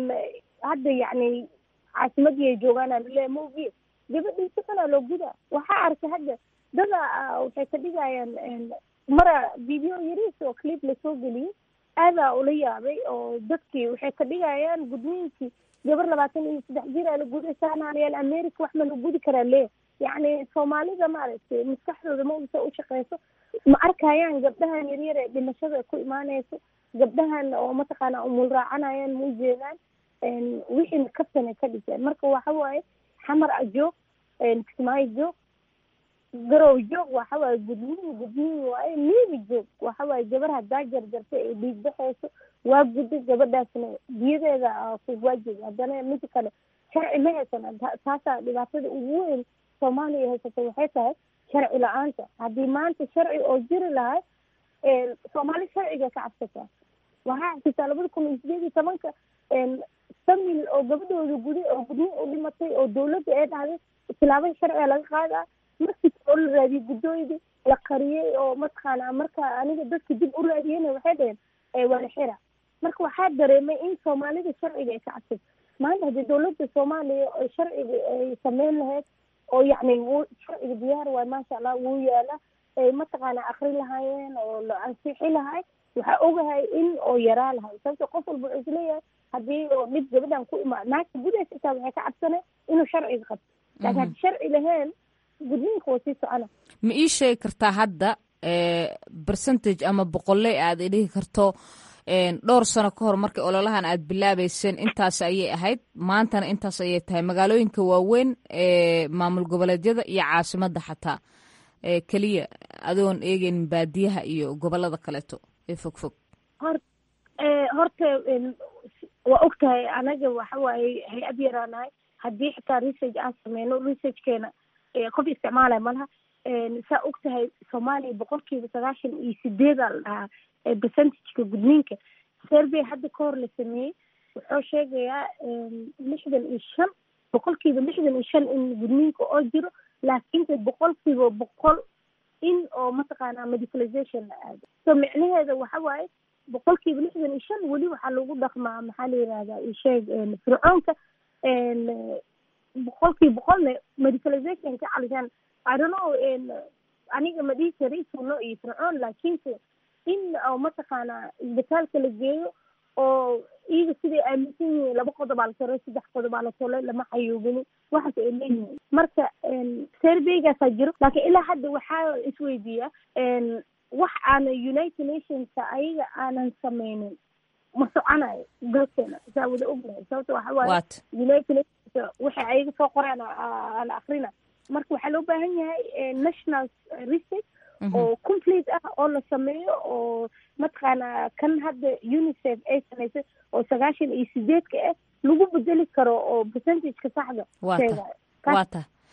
hadda yacni caasimadii ay joogaana lale ma ogiye gabadhii si kalaa loo gudaa waxaa arkay hadda dada waxay ka dhigayaan mara video yariis oo clip lasoo geliyey aadaa ula yaabay oo dadkii waxay ka dhigayaan gudniinkii gabar labaatan iyo saddex jir aa la guday saanaanayaal america wax ma la gudi karaa le yacni soomaalida maaragtay maskaxdooda ma usa u shaqeyso ma arkayaan gabdhahan yaryar ee dhimashada ku imaaneyso gabdhahan oo mataqaana umul raacanayaan ma ujeedaan wixiina kabtanay ka dhiseen marka waxa waaye xamar a joog kismaayo joog garow joog waxa waaye gudniin gudniin waaye miibi joog waxa waaye gabar haddaa jarjartay ay dhiig baxeyso waa gudda gabadhaasna biyadeeda ku waajib haddana mid kale sharci ma haysan taasaa dhibaatada ugu weyn soomaaliya haysata waxay tahay sharci la-aanta haddii maanta sharci oo jiri lahay soomaali sharciga ka cabsataa waxaa xasisaa labada kun iyo sideed iyo tobanka famil oo gabadhooda guday oo gudniin u dhimatay oo dawladda ee dhahday tilaabada sharciga laga qaadaa markii oo la raadiyey guddooydii la qariyey oo mataqaana marka aniga dadka dib u raadiyeyna waxay dhaheen waa la xira marka waxaa dareemay in soomaalida sharciga ay ka cabsato maanta haddii dawladda soomaaliya oo sharciga ay sameyn lahayd oo yacni w sharciga diyaar waay maasha allah wuu yaala ay mataqaana akri lahaayeen oo la ansixi lahay waxaa ogahay in oo yaraa lahay sababto qof walba wuxuu isleeyahay haddii oo dhib gabadhan ku imaa naagta gudaysa itaa waxay ka cabsanay inuu sharciga qabto laakiin haddi sharci lahayn gudniinka waa sii socona ma ii sheegi kartaa hadda percentage ama boqolley aad idhihi karto dhowr sano ka hor markii ololahan aad bilaabeyseen intaas ayay ahayd maantana intaas ayay tahay magaalooyinka waaweyn ee maamul goboleedyada iyo caasimadda xataa keliya adoon eegeynin baadiyaha iyo gobolada kaleeto ee fog fog hor horta waa og tahay anaga waxa waaye hay-ad yaraanahay haddii xitaa research aan sameyno researchkeena qof isticmaalaya malaha saa og tahay soomaaliya boqolkiiba sagaashan iyo sideedaa la dhahaa percentageka gudniinka survey hadda ka hor la sameeyey wuxuu sheegayaa lixdan iyo shan boqolkiiba lixdan iyo shan in gudniinka oo jiro laakiinse boqolkiiba boqol in oo mataqaana medicalization la aado so micnaheeda waxa waaye boqolkiiba lixdan iyo shan weli waxaa lagu dhaqmaa maxaa la yihahdaa isheeg fircoonka boqolkiiba boqolna medicalization ka calishaan i don't know aniga ma dhihi kari suno iyo fircoon laakiinse in oo mataqaana isbitaalka la geeyo oo iyaga siday aaminsan yihiin laba qodobaa la tolay saddex qodobaa la tolay lama xayoobinin waxaas ay leeyihiin marka surveygaasaa jiro laakiin ilaa hadda waxaa isweydiiyaa wax aana united nationska ayaga aanan sameynin ma soconayo dalkeena saa wada ognahay sababta waxa waaye united nations waxay ayaga soo qoraan ala akrina marka waxaa loo baahan yahay national research oo complete ah oo la sameeyo oo mataqaana kan hadda unicef ay samaysay oo sagaashan iyo sideedka ah lagu bedeli karo oo percentageka saxda waa ta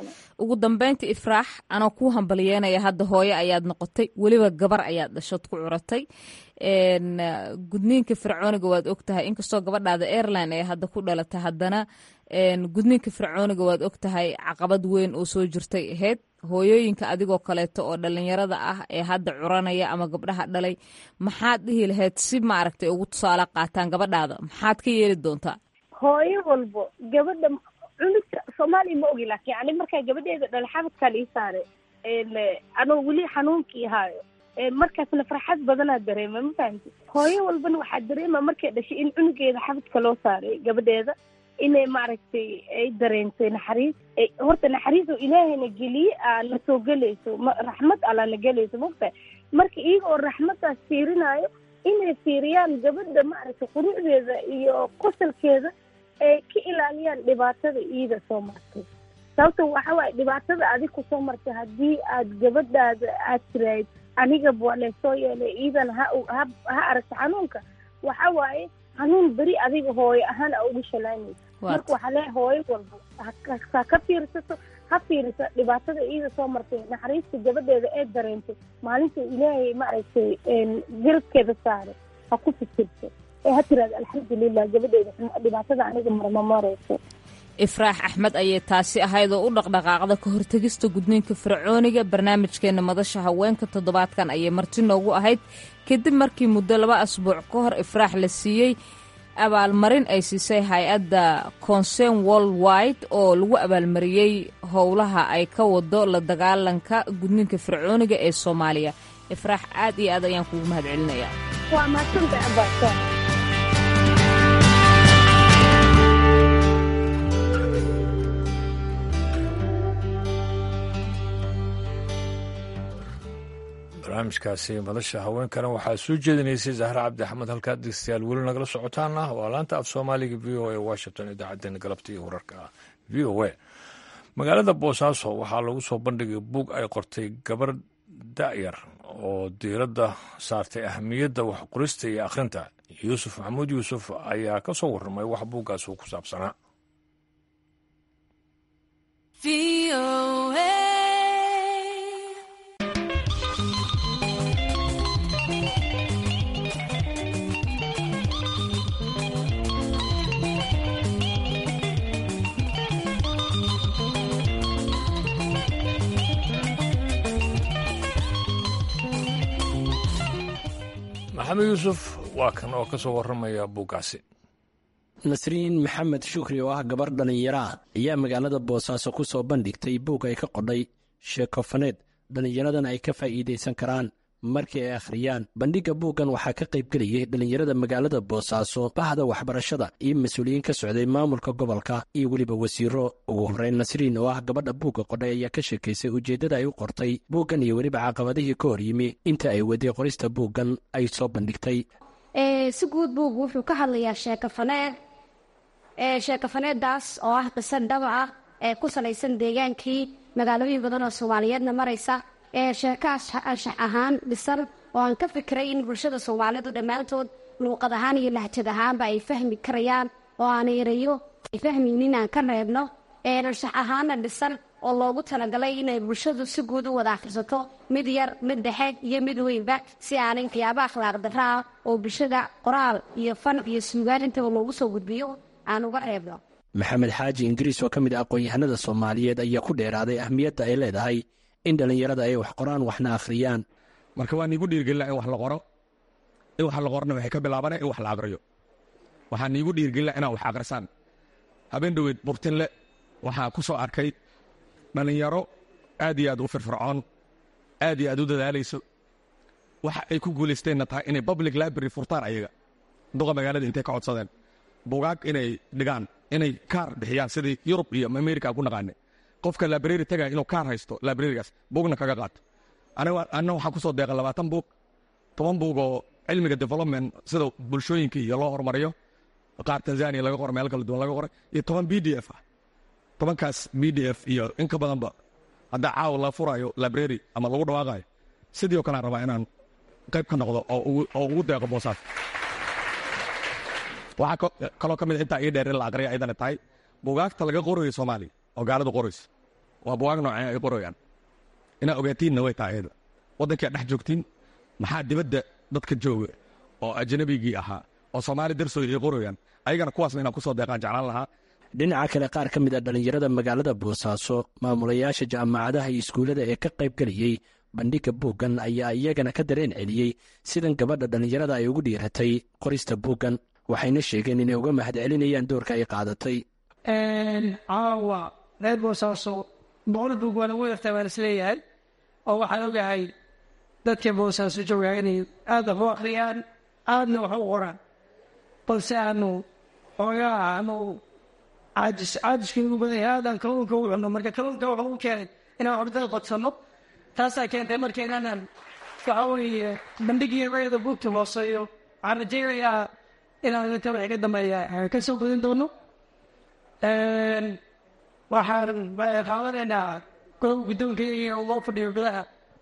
ugu dambeynta ifraax anoo kuu hambalyeynaya hadda hooye ayaad noqotay weliba gabar ayaad dhashood ku curatay gudniinka fircooniga waad ogtahay inkastoo gabadhaada airline ee hadda ku dhalatay haddana gudniinka fircooniga waad ogtahay caqabad weyn oo soo jirtay ahayd hooyooyinka adigoo kaleeto oo dhalinyarada ah ee hadda curanaya ama gabdhaha dhalay maxaad dhihi lahayd si maaragtay ugu tusaale qaataan gabadhaada maxaad ka yeeli doontaa hooyo walbo gabadha cunugta soomaaliya ma ogi laakiin yani markaa gabadheeda dhala xabadkaa lii saare anoo weli xanuunkii haayo markaasna farxad badanaa dareema ma fahamti hooyo walbana waxaa dareema markay dhashay in cunugeeda xabadka loo saaray gabadheeda inay maaragtay ay dareentay naxariis horta naxariis oo ilaahayna geliye aa na soo gelayso raxmad allaa na gelayso mogtahay marka iyaga oo raxmaddaas fiirinaayo inay fiiriyaan gabadha maaragtay qurucdeeda iyo qosalkeeda ay ka ilaaliyaan dhibaatada iida soo martay sababto waxa waaye dhibaatada adig ku soo martay haddii aad gabadhaada aad tiraahid aniga waa laysoo yeelay iidan ha ha ha aragta xanuunka waxa waaye xanuun beri adiga hooyo ahaan a ugu shalaanaysa marka waxaa leeyahay hooyo walba ha ka fiirsato ha fiirisa dhibaatada iida soo martay naxariista gabadheeda ee dareentay maalinta ilaahay maaragtay garabkeeda saaray ha ku fikirto ee ha tiraada alxamdulilah gabadheeda dhibaatada aniga marma marayso ifraax axmed ayay taasi ahayd oo u dhaqdhaqaaqda ka hortegista gudniinka fircooniga barnaamijkeena madasha haweenka toddobaadkan ayay marti noogu ahayd kadib markii muddo laba asbuuc ka hor ifraax la siiyey abaalmarin ay siisay hay-adda concern world wide oo lagu abaalmariyey howlaha ay ka wado la dagaalanka gudniinka fircooniga ee soomaaliya ifraax aad iyo aad ayaan kugu mahad celinaya waa mahadsanta abaasa barnaamijkaasi madasha haweenkana waxaa soo jeedinaysay zahre cabdi axmed halkaa dhegeystayaal weli nagala socotaana waa laanta af soomaaliga v o a washington idaacaddeenna galabta iyo wararka v o a magaalada boosaaso waxaa lagu soo bandhigay buug ay qortay gabar da'yar oo diiradda saartay ahamiyadda waxqorista iyo akhrinta yuusuf maxamuud yuusuf ayaa ka soo warramay wax buuggaas uu ku saabsanaa maxamed yuusuf waa kan oo ka soo warramaya buuggaasi nasriin maxamed shukri oo ah gabar dhallinyaraah ayaa magaalada boosaaso ku soo bandhigtay buug ay ka qodhay sheekofaneed dhallinyaradan ay ka faa'iidaysan karaan markii ay akhriyaan bandhigga buuggan waxaa ka qaybgelayay dhallinyarada magaalada boosaaso bahda waxbarashada iyo mas-uuliyiin ka socday maamulka gobolka iyo weliba wasiiro ugu horreyn nasriin oo ah gabadha buugga qodhay ayaa ka sheekaysay ujeeddada ay u qortay buuggan iyo weliba caqabadihii ka hor yimi inta ay waday qorista buuggan ay soo bandhigtay si guud buuggu wuxuu ka hadlayaa sheekafaneed sheekafaneeddaas oo ah qiso dhaba ah ee ku salaysan deegaankii magaalooyin badan oo soomaaliyeedna maraysa ee sheekaas anshax ahaan dhisan oo aan ka fikiray in bulshada soomaalidu dhammaantood luuqad ahaan iyo lahjad ahaanba ay fahmi karayaan oo aan erayo ay fahmaynin aan ka reebno ee anshax ahaanna dhisan oo loogu talagalay inay bulshadu si guud u wada akhrisato mid yar mid dhexe iyo mid weynba si aanay waxyaaba akhlaaq darra ah oo bulshada qoraal iyo fan iyo suugaan intaba loogu soo gudbiyo aan uga reebno maxamed xaaji ingiriis oo ka mid ah aqoon-yahanada soomaaliyeed ayaa ku dheeraaday ahmiyadda ay leedahay in dhallinyarada ay wax qoraan waxna akhriyaan marka waa niigu dhiirgelina in wax la qoro in wax la qorona waxay ka bilaabana in wax la aqriyo waxaa niigu dhiirgelina inaa wax aqrisaan habeen dhoweed burtinle waxaa ku soo arkay dhallinyaro aad iyo aad u firfircoon aad iyo aad u dadaalayso waxa ay ku guulaysteenna tahay inay public library furtaan ayaga duqa magaalada intay ka codsadeen bugaag inay dhigaan inay kaar bixiyaan sidii yurub iyo amerika ku naqaane qofka library tagaya inuu kaar haysto librarigaas buugna kaga qaato anna waxaan ku soo deeqa labaatan buug toban buug oo cilmiga development sida bulshooyinka iyo loo horumariyo qaar tanzania laga qoray meel kala duwan laga qoray iyo toban b d f ah tobankaas b d f iyo in ka badanba haddaa caawa la furayo library ama lagu dhawaaqayo sidii oo kalean rabaa inaan qayb ka noqdo oo ugu deeqo boosaas waxaa kaloo ka mid intaa ii dheer in la aqriya ayadana tahay bugaagta laga qorayo soomaaliya oo gaaladu qorayso waa buwaag noocee ay qorayaan inaa ogaatiinna way tahay ayada waddankaa dhex joogtiin maxaa dibadda dadka jooga oo ajnabigii ahaa oo soomaali darsooy ay qorayaan ayagana kuwaasna inaan kusoo deeqaan jeclaan lahaa dhinaca kale qaar ka mid a dhallinyarada magaalada boosaaso maamulayaasha jaamacadaha iyo iskuullada ee ka qayb geliyey bandhigga buuggan ayaa iyagana ka dareen celiyey sidan gabadha dhallinyarada ay ugu dhiiratay qorista buuggan waxayna sheegeen inay uga mahad celinayaan doorka ay qaadatay caawa reer boosaaso boqol buug waa lagu yartaa waan isleeyahay oo waxaan ogahay dadka boosaaso joogaa inay aada wax u akhriyaan aadna wax u qoraan balse aanu xoogaa aanu caajis caajiska ugu badan yahay aadaan kalluunka u cunno marka kalluunka wuxuu u keenay inaan ordada qodsanno taasaa keentay marka inaanan waxa weeye bandhigii rayada buugta hooseeyo waxaan rajaynayaa inaan inta wixii ka dambeeya ka soo gudin doono waxaan qaadanaynaa golaha guddoonka iyo loo fadhiyo golaha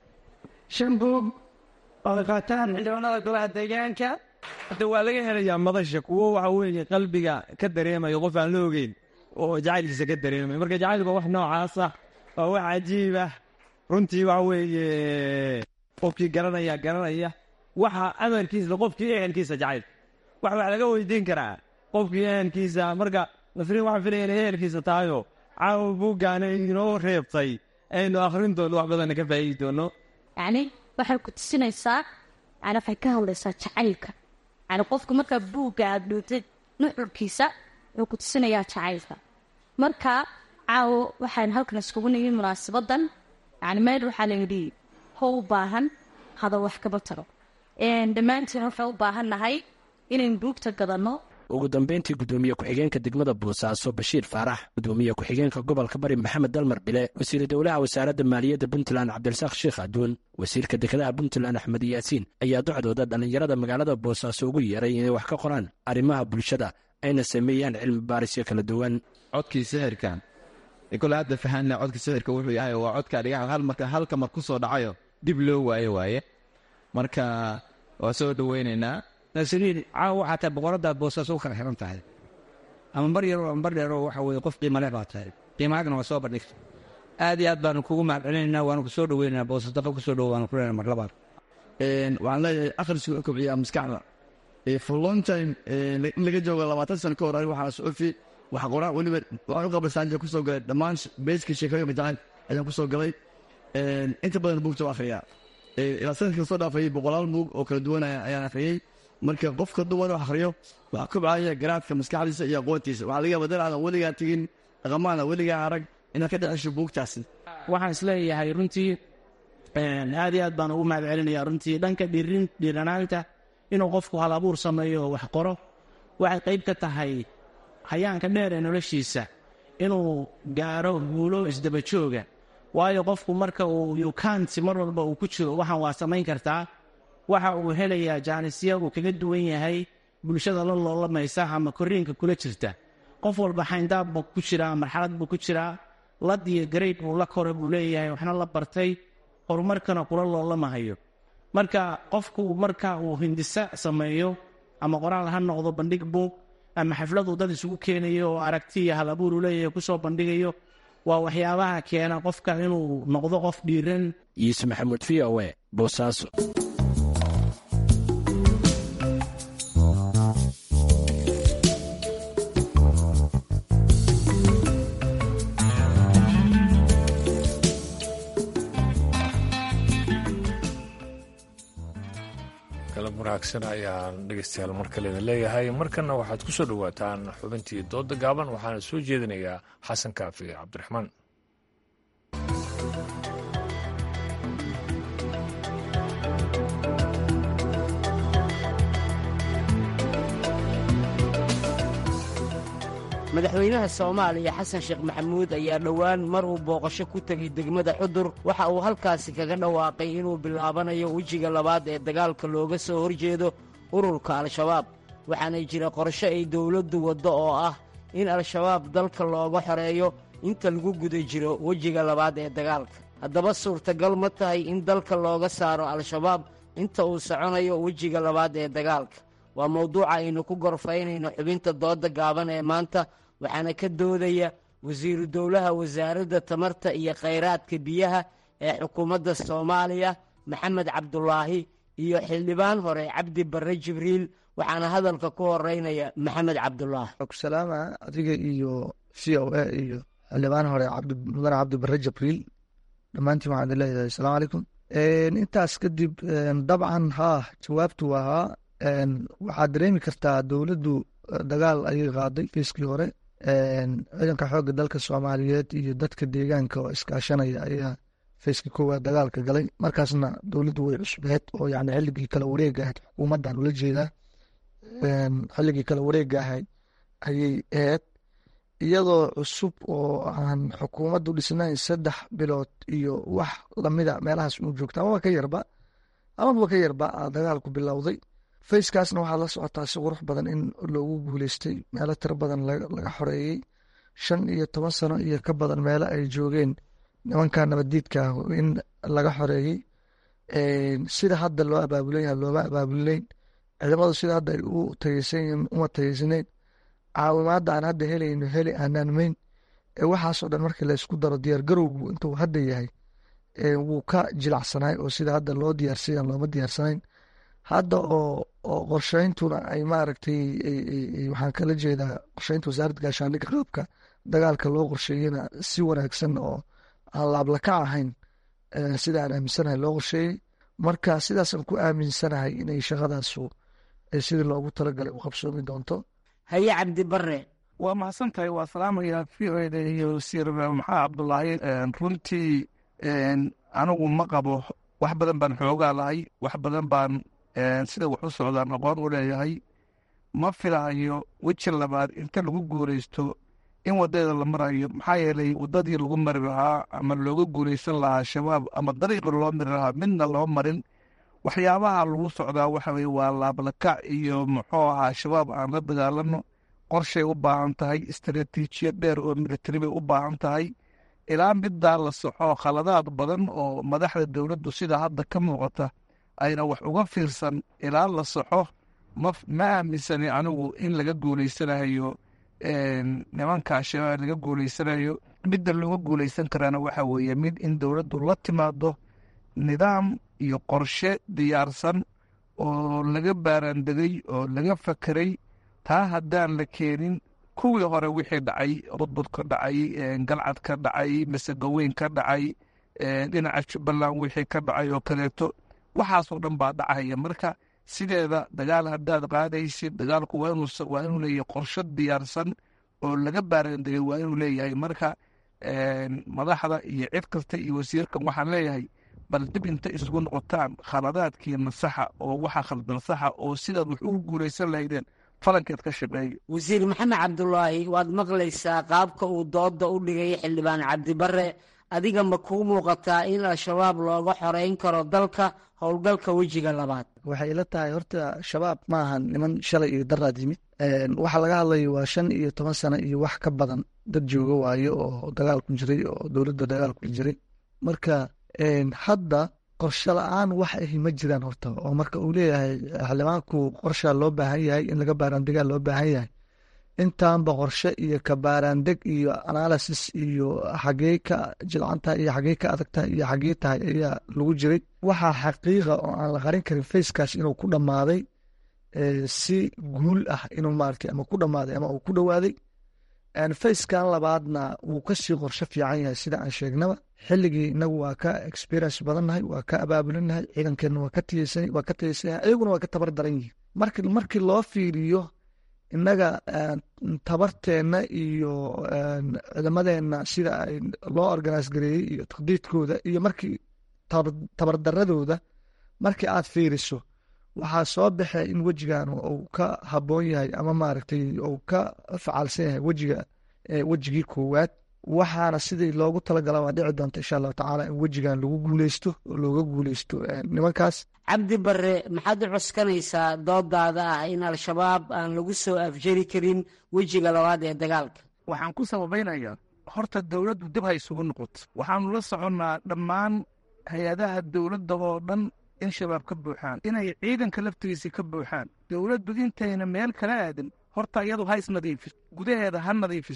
shan buug oo qaataan xildhibaanada golaha deegaanka hadda waa laga helayaa madasha kuwo waxa weeye qalbiga ka dareemayo qof aan la ogeyn oo jacaylkiisa ka dareemay marka jacaylku waa wax noocaas ah waa wax cajiib ah runtii waxa weeye qofkii garanaya garanaya waxa amarkiisa qofkii ehelkiisa jacayl wax wax laga weydiin karaa qofkii ehelkiisa marka nasriin waxaan filaya inay ehelkiisa tahayo caawa buuggaana inoo reebtay aynu akhrin doono wax badanna ka faa'iidi doono yacni waxay ku tusinaysaa yani waxay ka hadlaysaa jacaylka yani qofka markaa buugga aada dhootid nuxurkiisa wuxuu ku tusinayaa jacaylka marka caawo waxaan halkan iskugu nimi munaasabadan yani meel waxaa layidhi ho u baahan hada wax kama taro dhammaantiin waxay u baahan nahay inayn buugta gadanno ugu dambeyntii guddoomiye ku-xigeenka degmada boosaaso bashiir faarax guddoomiye ku-xigeenka gobolka bari maxamed dalmar bile wasiiru dowlaha wasaaradda maaliyadda puntland cabdirasaaq sheekh aduun wasiirka dekedaha puntland axmed yaasiin ayaa docdooda dhallinyarada magaalada boosaaso ugu yeeray inay wax ka qoraan arrimaha bulshada ayna sameeyaan cilmi baarisyo kala duwan codkii sixirkan kole hadda fahanna codka sixirka wuxuu yahay waa codka dhigax hal marka halka mar ku soo dhacayo dib loo waayo waaye marka waa soo dhoweynaynaa nasriin caawa waxaa tahay boqoradaad boosaaso u kala xiran tahay ama bar yaroo ama bar dheeroo waxa weye qof qiima leh baa tahay qiimahaagna waa soo bandhigta aad iyo aad baanu kugu mahad celinaynaa waanu kusoo dhoweynaynaa boosas dafa kusoo dhowo waanu kuleenaa mar labaad waxaan leeyahay akhrisku u kobciyaa maskaxda for long time in laga joogo labaatan sano ka hor aniga waxaa sucufi wax qoraan weliba waxaan u qabasaanja kusoo galay dhammaan beeska sheekooyinka jacayl ayaan kusoo galay inta badan buugta u akhriyaa ilaa sanadka soo dhaafayay boqolaal buug oo kala duwan ayaan akhriyey marka qofka dumar wax akhriyo waxaa kobcaya garaadka maskaxdiisa iyo aqoontiisa waxaa laga yaaba dad aadan weligaa tegin dhaqamaana weligaa arag inaad ka dhexesho buugtaasi waxaan isleeyahay runtii aad iyo aad baan ugu mahad celinaya runtii dhanka dhirin dhiranaanta inuu qofku hal abuur sameeyo oo wax qoro waxay qayb ka tahay hayaanka dheer ee noloshiisa inuu gaaro guulo isdaba jooga waayo qofku marka uu yukaanti mar walba uu ku jiro waxaan waa samayn kartaa waxa uu helayaa jaanisya uu kaga duwan yahay bulshada la loolamaysa ama koriinka kula jirta qof walba xayndaab buu ku jiraa marxalad buu ku jiraa lad iyo garayd uu la koray buu leeyahay waxna la bartay horumarkana kula loolamahayo marka qofku marka uu hindisa sameeyo ama qoraal ha noqdo bandhig buug ama xafladuu dad isugu keenayo oo aragti iyo hal abuur uu leeyahay kusoo bandhigayo waa waxyaabaha keena qofka inuu noqdo qof dhiiran yuusuf maxamuud v o e boosaaso galab wanaagsan ayaan dhegeystayaal mar kale idin leeyahay markanna waxaad ku soo dhowaataan xubintii dooda gaaban waxaana soo jeedinayaa xasan kaafi cabdiraxmaan madaxweynaha soomaaliya xasan sheekh maxamuud ayaa dhowaan mar uu booqasho ku tegay degmada xudur waxa uu halkaasi kaga dhawaaqay inuu bilaabanayo wejiga labaad ee dagaalka looga soo horjeedo ururka al-shabaab waxaana jira qorsho ay dowladdu waddo oo ah in al-shabaab dalka looga xoreeyo inta lagu guda jiro wejiga labaad ee dagaalka haddaba suurtagal ma tahay in dalka looga saaro al-shabaab inta uu soconayo wejiga labaad ee dagaalka waa mawduuca aynu ku gorfaynayno xubinta dooda gaaban ee maanta waxaana ka doodaya wasiiru dowlaha wasaaradda tamarta iyo khayraadka biyaha ee xukuumadda soomaaliya maxamed cabdulaahi iyo xildhibaan hore cabdi barre jibriil waxaana hadalka ku horeynaya maxamed cabdulaahi salaama adiga iyo c o a iyo xildhibaan hore mudane cabdi barre jibriil dhammaantiin waxaan idin leeyahay asalaamu calaykum intaas kadib dabcan haa jawaabtu waa haa waxaad dareemi kartaa dowladdu dagaal ayay qaaday fiiskii hore ciidanka xoogga dalka soomaaliyeed iyo dadka deegaanka oo iskaashanaya ayaa fayskii koowaad dagaalka galay markaasna dowladdu way cusbeed oo yani xilligii kala wareega ahayd xukuumaddan ula jeedaa xilligii kala wareega ahayd ayay ahayd iyadoo cusub oo aan xukuumaddu dhisnayn saddex bilood iyo wax lamida meelahaas uu joogta amaba ka yarba amaba ka yarba dagaalku bilowday fayskaasna waxaad la socotaa si qurux badan in loogu guuleystay meelo tiro badan laga xoreeyey shan iyo toban sano iyo ka badan meelo ay joogeen nimanka nabaddiidka ah in laga xoreeyey sida hadda loo abaabulay looma abaabulinayn ciidamadu sida hadda ay u tageysan uma tageysanayn caawimaadda aan hadda helayno heli aanaan ee waxaasoo dhan markii laysku daro diyaargarowgu intuu hadda yahay wuu ka jilacsanaay oo sida hadda loo diyaarsay looma diyaarsanayn hadda oo oo qorsheyntuna ay maaragtay waxaan kala jeedaa qorsheynta wasaaradda gaashaandhigga qaabka dagaalka loo qorsheeyena si wanaagsan oo aan laablakac ahayn sida aan aaminsanahay loo qorsheeyey marka sidaasaan ku aaminsanahay inay shaqadaasu sidii loogu talagalay u qabsoomi doonto haye cabdi bare waa mahadsan tahay waa salaamaya v o eda iyo wasiir maxaa cabdulaahi runtii anigu ma qabo wax badan baan xoogaa lahay wax badan baan sida wax u socdaan aqoon u leeyahay ma filahayo weji labaad inta lagu guuraysto in wadadeeda la marayo maxaa yeelay wadadii lagu mari lahaa ama looga guuraysan lahaa shabaab ama dariiqi loo mari lahaa midna loo marin waxyaabaha lagu socdaa waxa weye waa laablakac iyo muxuu ahaa shabaab aan la dagaalano qorshay u baahan tahay istaraatiijiyad dheer oo militari bay u baahan tahay ilaa middaa la soxo khaladaad badan oo madaxda dowladdu sida hadda ka muuqata ayna wax uga fiirsan ilaa la soxo ma aaminsani anigu in laga guulaysanayo nimanka shabaab laga guulaysanayo midda looga guulaysan karaana waxa weeye mid in dowladdu la timaado nidaam iyo qorshe diyaarsan oo laga baaraandegay oo laga fakeray taa haddaan la keenin kuwii hore wixii dhacay budbud ka dhacay galcad ka dhacay masegaweyn ka dhacay dhinaca jubbaland wixii ka dhacay oo kaleeto waxaasoo dhan baa dhacaya marka sideeda dagaal haddaad qaadaysid dagaalku waa inuu leeyahay qorshe diyaarsan oo laga baaraandegay waa inuu leeyahay marka madaxda iyo cid kasta iyo wasiirkan waxaan leeyahay bal dib inta isugu noqotaan khaladaadkiina saxa oo waxa khaldan saxa oo sidaad wax ugu guulaysan lahaydeen falankeed ka shaqeeyo wasiir maxamed cabdulaahi waad maqlaysaa qaabka uu dooda u dhigay xildhibaan cabdibare adiga ma kuu muuqataa in al-shabaab looga xoreyn karo dalka howlgalka wejiga labaad waxay ila tahay horta shabaab ma ahan niman shalay iyo daraad yimid waxa laga hadlayo waa shan iyo toban sano iyo wax ka badan dad jooga waayo oo dagaalku jiray oo dowladda dagaalku jiray marka hadda qorshe la-aan wax ahi ma jiraan horta oo marka uu leeyahay xildhibaanku qorshaa loo baahan yahay in laga baaraandegaa loo baahan yahay intaanba qorshe iyo ka baaraandeg iyo analysis iyo xagee ka jilcantahay iyo xagee ka adagtahay iyo xagee tahay ayaa lagu jiray waxaa xaqiiqa oo aan la qarin karin facekaas inuu ku dhammaaday si guul ah inuu maaragtay ama ku dhammaaday ama uu ku dhowaaday facekan labaadna wuu kasii qorshe fiican yahay sida aan sheegnaba xilligii inagu waa ka experience badannahay waa ka abaabulinahay ciidankeenna waa ka waa ka tayeysanyahay ayaguna waa ka tabar daran yihin marki markii loo fiiriyo innaga tabarteenna iyo ciidamadeenna sida ay loo organise gareeyey iyo taqdiidkooda iyo markii tabardaradooda markii aad fiiriso waxaa soo baxay in wejigan uu ka habboon yahay ama maaragtay uu ka facaalsan yahay wejiga wejigii koowaad waxaana sidii loogu talagala waa dhici doonta insha allahu tacaala in wejigan lagu guuleysto oo looga guuleysto nimankaas cabdi bare maxaad u cuskanaysaa doodaada ah in al-shabaab aan lagu soo afjari karin wejiga labaad ee dagaalka waxaan ku sababaynayaa horta dowladdu dib ha isugu noqoto waxaanu la soconnaa dhammaan hay-adaha dowladda oo dhan in shabaab ka buuxaan inay ciidanka laftigiisa ka buuxaan dowladdu intayna meel kala aadin horta iyadu ha isnadiifiso gudaheeda ha nadiifiso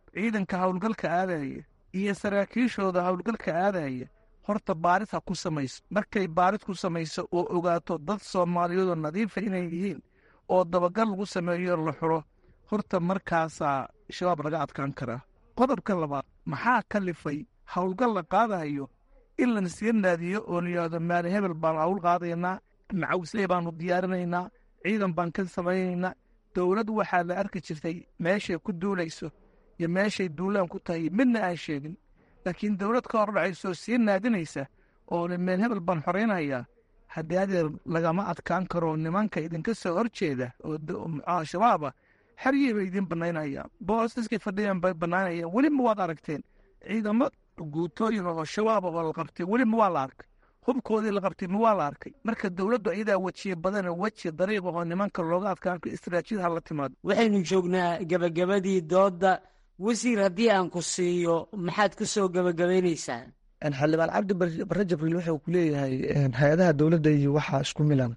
ciidanka howlgalka aadaya iyo saraakiishooda howlgalka aadaya horta baaris ha ku samayso markay baaris ku samayso oo ogaato dad soomaaliyeedoo nadiifa inay yihiin oo dabagal lagu sameeyo la xuro horta markaasaa shabaab laga adkaan karaa qodobka labaad maxaa kalifay howlgal la qaadayo in la nasiga naadiyo oo la yidhahdo maali hebel baanu hawl qaadaynaa macawisley baanu diyaarinaynaa ciidan baan ka samaynaynaa dowlad waxaa la arki jirtay meeshay ku duulayso iyo meeshay duulaan ku tahay midna aan sheegin laakiin dowlad ka hor dhacaysoo sii naadinaysa oo le meel hebel baan xoraynayaa haddii adeer lagama adkaan karo nimanka idinka soo horjeeda oo al-shabaaba xeryey bay idiin bannaynayaan boosaskay fadhiyaan bay bannaynayaan weliba waad aragteen ciidamo guutooyin oo shabaaba oo la qabtay weliba waa la arkay hubkoodii la qabtay ma waa la arkay marka dowladdu ayadaa wejiye badane weji dariiq oo nimanka looga adkaan karo istaraatiijiyad ha la timaado waxaynu joognaa gebagabadii doodda wasiir haddii aan ku siiyo maxaad ku soo gebagabaynaysaa xildhibaan cabdi bare jibriil wuxuu ku leeyahay hay-adaha dowladda iyo waxaa isku milan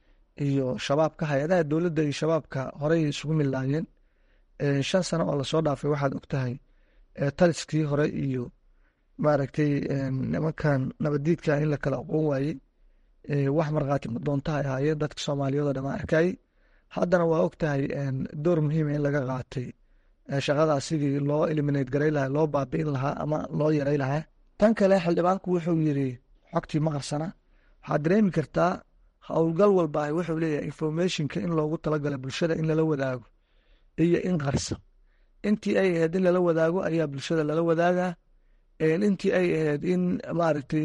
iyo shabaabka hay-adaha dowladda iyo shabaabka horey isugu milaayeen shan sano oo lasoo dhaafay waxaad ogtahay taliskii hore iyo maaragtay nimankan nabadiidka in la kala aqoon waayey wax markhaati madoontaha ahaayeen dadka soomaaliyeed oo dhamaan arkayey haddana waa ogtahay door muhiima in laga qaatay shaqadaas sidii loo eliminate garay lahaa loo baabi'in lahaa ama loo yaray lahaa tan kale xildhibaanku wuxuu yiri xogtii ma qarsana waxaad dareemi kartaa howlgal walba wuxuu leeyahay informationka in loogu talagala bulshada in lala wadaago iyo in qarsa intii ay ahayd in lala wadaago ayaa bulshada lala wadaagaa intii ay ahayd in maaragtay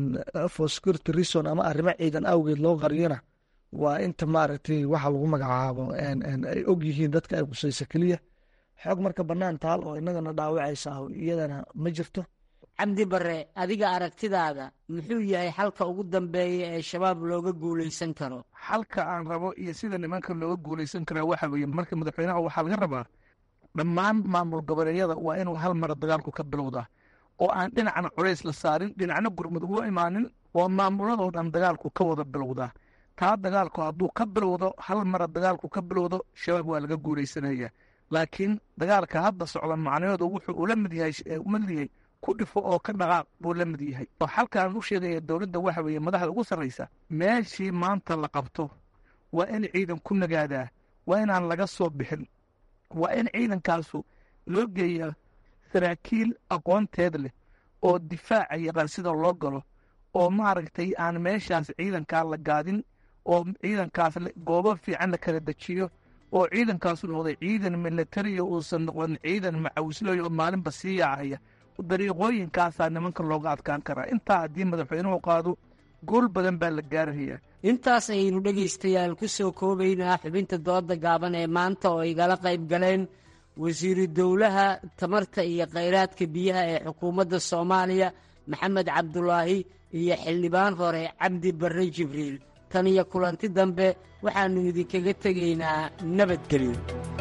for security reason ama arrimo ciidan awgeed loo qariyona waa inta maaragtay waxa lagu magacaabo ay og yihiin dadka ay qusaysa keliya xoog marka bannaan taal oo innagana dhaawacaysa iyadana ma jirto cabdi bare adiga aragtidaada muxuu yahay xalka ugu dambeeya ee shabaab looga guulaysan karo xalka aan rabo iyo sida nimanka looga guulaysan karaa waxa weeye marka madaxweynaha waxaa laga rabaa dhammaan maamul goboleedyada waa inuu hal mara dagaalku ka bilowdaa oo aan dhinacna culays la saarin dhinacna gurmud ugu imaanin oo maamuladoo dhan dagaalku ka wada bilowdaa taa dagaalku hadduu ka bilowdo hal mara dagaalku ka bilowdo shabaab waa laga guulaysanaya laakiin dagaalka hadda socda macnahoodu wuxuu ula mid yahay mid yahay ku dhifo oo ka dhaqaaq buu la mid yahay oo xalkaan u sheegaya dowladda waxa weeye madaxda ugu sarraysa meeshii maanta la qabto waa in ciidan ku nagaadaa waa inaan laga soo bixin waa in ciidankaasu loo geeyaa saraakiil aqoonteed leh oo difaaca yaqaan sida loo galo oo maaragtay aan meeshaas ciidankaa la gaadin oo ciidankaas goobo fiican la kala dejiyo oo ciidankaasu noqday ciidan militariya uusan noqon ciidan macawislooy oo maalinba sii yaacaya dariiqooyinkaasaa nimanka looga adkaan karaa intaa haddii madaxweynuhu qaado gool badan baa la gaarahayaa intaas ayaynu dhegaystayaal ku soo koobaynaa xubinta dooda gaaban ee maanta oo igala qayb galeen wasiiru dowlaha tamarta iyo khayraadka biyaha ee xukuumadda soomaaliya maxamed cabdulaahi iyo xildhibaan hore cabdi barre jibriil tan iyo kulanti dambe waxaannu idinkaga tegaynaa nabadgelyo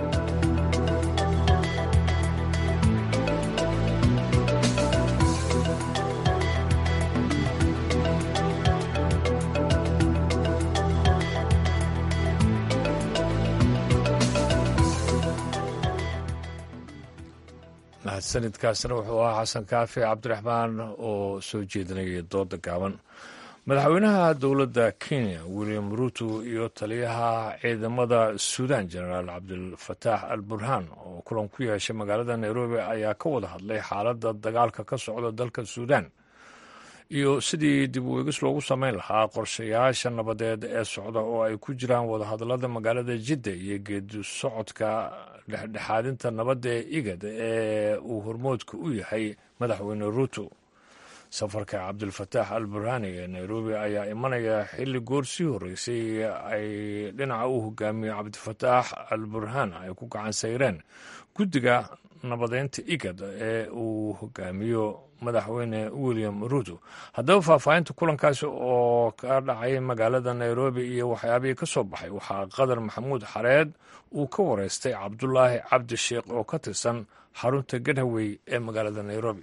mahadsanidkaasna wuxuu ahaa xasan kaafi cabdiraxmaan oo soo jeedinayay dooda gaaban madaxweynaha dowladda kenya william ruto iyo taliyaha ciidamada suudan jenaraal cabdilfataax al burhaan oo kulan ku yeeshay magaalada nairobi ayaa ka wada hadlay xaaladda dagaalka ka socda dalka suudan iyo sidii dib u eegis loogu samayn lahaa qorshayaasha nabadeed ee socda oo ay ku jiraan wadahadallada magaalada jidda iyo geedi socodka dhexdhexaadinta nabadda ee igad ee uu hormoodka u yahay madaxweyne ruto safarka cabdilfataax al burhaani ee nairobi ayaa imanaya xilli goor sii horreysay ay dhinaca u hogaamiyo cabdifataax al burhaan ay ku gacan sayreen guddiga nabadeynta igad ee uu hogaamiyo madaxweyne william ruto haddaba faahfaahinta kulankaasi oo ka dhacay magaalada nairobi iyo waxyaabihii ka soo baxay waxaa qadar maxamuud xareed uu ka wareystay cabdulaahi cabdi sheekh oo ka tirsan xarunta gadhawey ee magaalada nairobi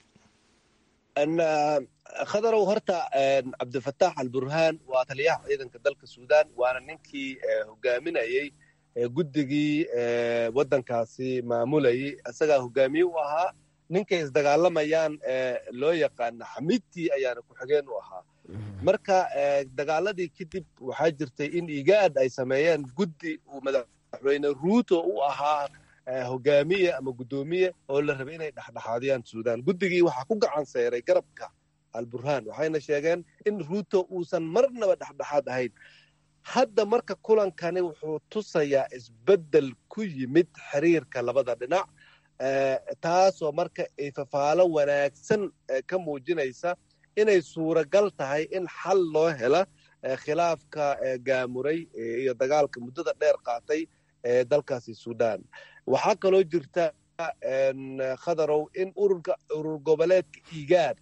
khadarow horta cabdifataax al burhaan waa taliyaha ciidanka dalka suudaan waana ninkii hogaaminayey guddigii waddankaasi maamulayay isagaa hogaamiye u ahaa ninkay isdagaalamayaan loo yaqaana xamidtii ayaana ku-xigeen u ahaa marka dagaaladii kadib waxaa jirtay in igaad ay sameeyeen guddi uu madaxweyne ruuto u ahaa hogaamiye ama guddoomiye oo la rabay inay dhexdhexaadiyaan suudaan guddigii waxaa ku gacan seyray garabka alburhaan waxayna sheegeen in ruuto uusan marnaba dhexdhexaad ahayn hadda marka kulankani wuxuu tusayaa isbeddel ku yimid xiriirka labada dhinac taasoo marka ay fafaalo wanaagsan ka muujinaysa inay suuragal tahay in xal loo hela khilaafka gaamuray iyo dagaalka muddada dheer qaatay ee dalkaasi suudaan waxaa kaloo jirta khadarow in ururka urur goboleedka igaad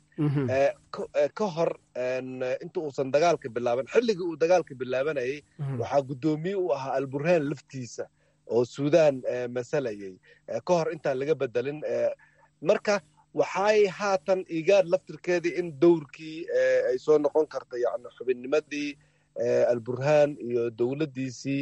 ka hor inta uusan dagaalka bilaaban xilligii uu dagaalka bilaabanayay waxaa guddoomiye u ahaa alburhaan laftiisa oo suudaan masalayay ka hor intaan laga bedelin marka waxay haatan igaad laftirkeedii in dowrkii ay soo noqon karta yani xubinnimadii alburhaan iyo dowladdiisii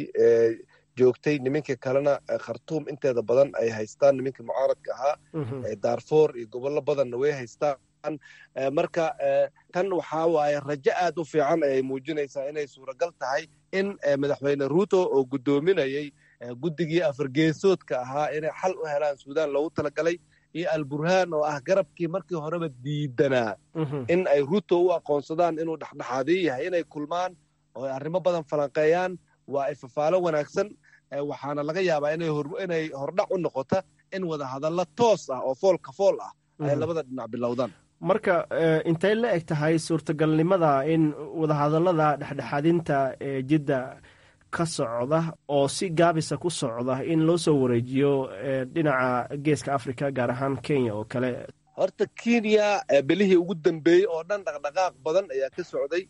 joogtay niminka kalena khartuum inteeda badan ay haystaan niminka mucaaradka ahaa daarfoor iyo gobollo badanna way haystaan marka tan waxaa waaye rajo aad u fiican ayay muujinaysaa inay suuragal tahay in madaxweyne ruuto oo guddoominayay guddigii afargeesoodka ahaa inay xal u helaan suudaan loogu talagalay iyo alburhaan oo ah garabkii markii horeba diidanaa in ay ruuto u aqoonsadaan inuu dhexdhexaadiyo yahay inay kulmaan oo arrimo badan falanqeeyaan waa ay fafaalo wanaagsan waxaana laga yaabaa inay hordhac u noqota in wadahadallo toos ah oo foolka fool ah ay labada dhinac bilowdaan marka intay la eg tahay suurtagalnimada in wadahadallada dhexdhexaadinta ee jidda ka socda oo si gaabisa ku socda in loo soo wareejiyo dhinaca geeska africa gaar ahaan kenya oo kale horta kenya belihii ugu dambeeyey oo dhan dhaqdhaqaaq badan ayaa ka socday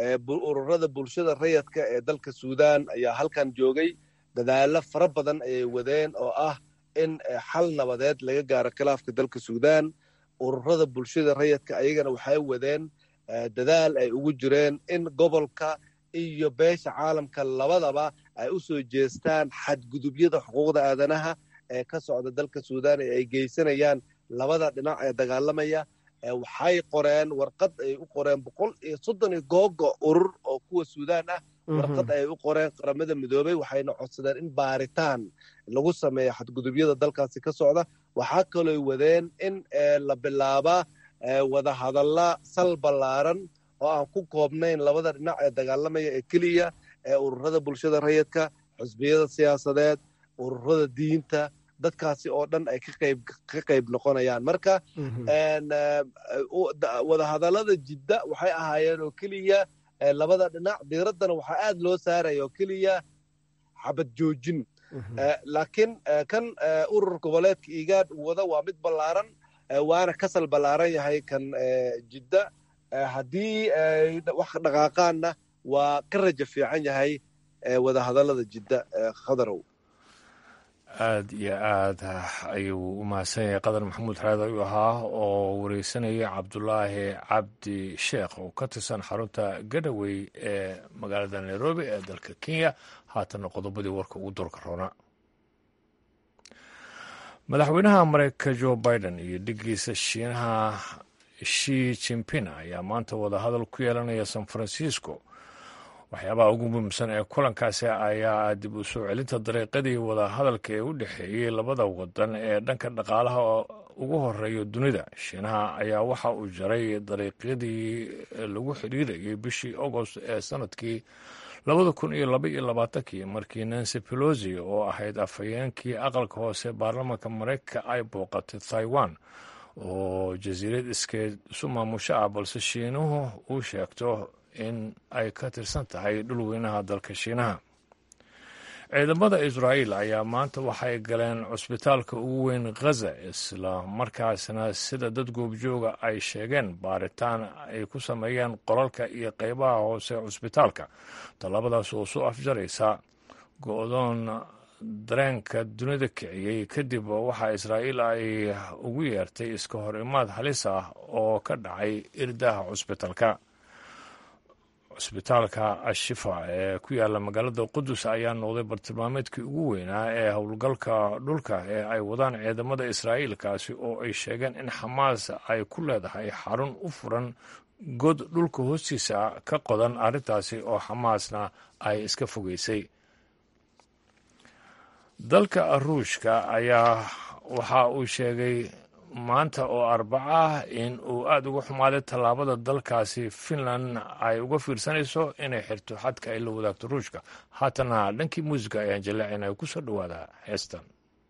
ururada bulshada rayadka ee dalka suudaan ayaa halkan joogay dadaalo fara badan ayay wadeen oo ah in xal nabadeed laga gaaro khilaafka dalka suudaan ururada bulshada rayadka ayagana waxay wadeen dadaal ay ugu jireen in gobolka iyo beesha caalamka labadaba ay u soo jeestaan xadgudubyada xuquuqda aadanaha ee ka socda dalka suudaan ee ay geysanayaan labada dhinac ee dagaalamaya waxay qoreen warqad ay u qoreen boqol iyo soddon iyo googo urur oo kuwa suudaan ah warqad ay u qoreen qaramada midoobay waxayna codsadeen in baaritaan lagu sameeyo xadgudubyada dalkaasi ka socda waxaa kalooy wadeen in la bilaabaa wadahadalla sal ballaaran oo aan ku koobnayn labada dhinac ee dagaalamaya ee keliya ee ururada bulshada rayidka xusbiyada siyaasadeed ururada diinta dadkaasi oo dhan ay ka qayb noqonayaan marka wadahadallada jidda waxay ahaayeen oo keliya labada dhinac diiraddana waxaa aad loo saaraya oo keliya xabad joojin laakiin kan urur goboleedka igaad wada waa mid ballaaran waana kasal ballaaran yahay kan jidda haddii wax dhaqaaqaanna waa ka rajo fiican yahay wadahadallada jidda khadarow aad iyo aad ayuu u mahadsan yahay qadar maxamuud xareed ayuu ahaa oo wareysanaya cabdulaahi cabdi sheekh oo ka tirsan xarunta gadhawey ee magaalada nairobi ee dalka kenya haatanna qodobadii warka ugu durka roona madaxweynaha mareykanka jo biden iyo dhigiisa shiinaha shi jimpin ayaa maanta wadahadal ku yeelanaya san francisco waxyaabaha ugu muhiimsan ee kulankaasi ayaa dib u soo celinta dariiqadii wadahadalka ee u dhexeeyey labada wadan ee dhanka dhaqaalaha ugu horeeya dunida shiinaha ayaa waxa uu jaray dariiqyadii lagu xidhiidayay bishii agost ee sanadkii labada kun iyo laba iyo labaatankii markii nancy pelosi oo ahayd afhayeenkii aqalka hoose baarlamaanka mareykanka ay booqatay taiwan oo jasiirad iskeed isu maamusho ah balse shiinuhu uu sheegto in ay ka tirsan tahay dhulweynaha dalka shiinaha ciidamada israa'iil ayaa maanta waxay galeen cusbitaalka ugu weyn khaza isla markaasna sida dad goobjooga ay sheegeen baaritaan ay ku sameeyeen qolalka iyo qeybaha hoose cusbitaalka tallabadaas oo soo afjaraysa go-doon dareenka dunida kiciyey kadib waxaa israa'iil ay ugu yeertay iska hor imaad halis ah oo ka dhacay irdaha cusbitaalka cusbitaalka ashifa ee ku yaala magaalada qudus ayaa noqday bartilmaameedkii ugu weynaa ee howlgalka dhulka ee ay wadaan ciidamada israa'iil kaasi oo ay sheegeen in xamaas ay ku leedahay xarun u furan god dhulka hoostiisa ka qodan arrintaasi oo xamaasna ay iska fogeysay dalka ruushka ayaa waxa uu sheegay maanta oo arbaco ah in uu aada uga xumaaday tallaabada dalkaasi finland ay uga fiirsanayso inay xirto xadka ay la wadaagto ruushka haatana dhankii muusica ayaan jaleecin ay ku soo dhowaadaa heestan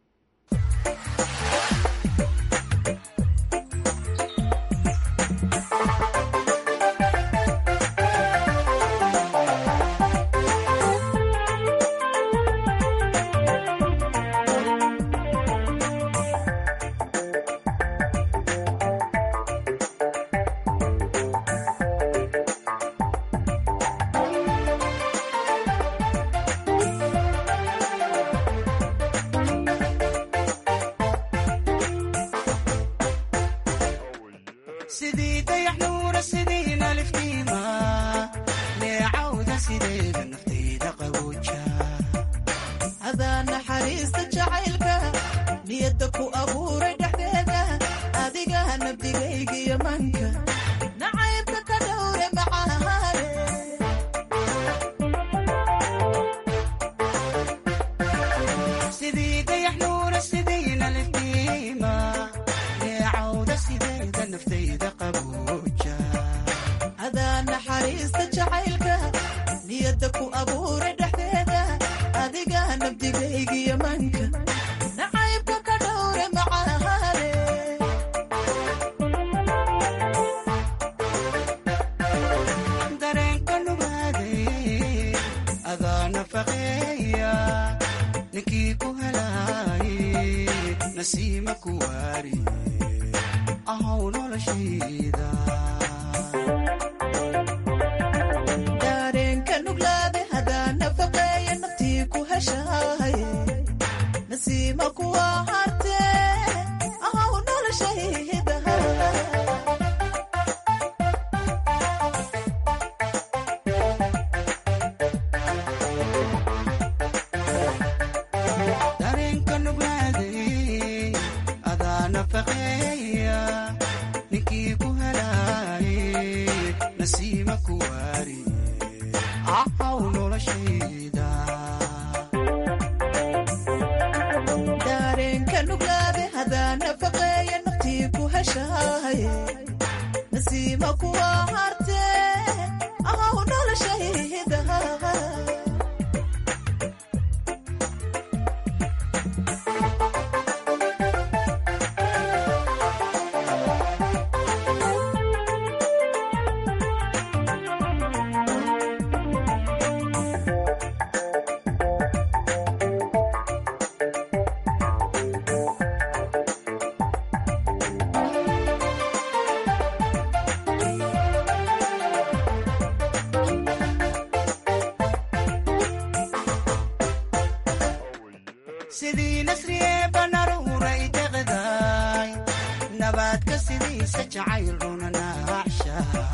sidii nasriye banaruuray deqdaay nabaadka sidiisa jacayl runanaacsha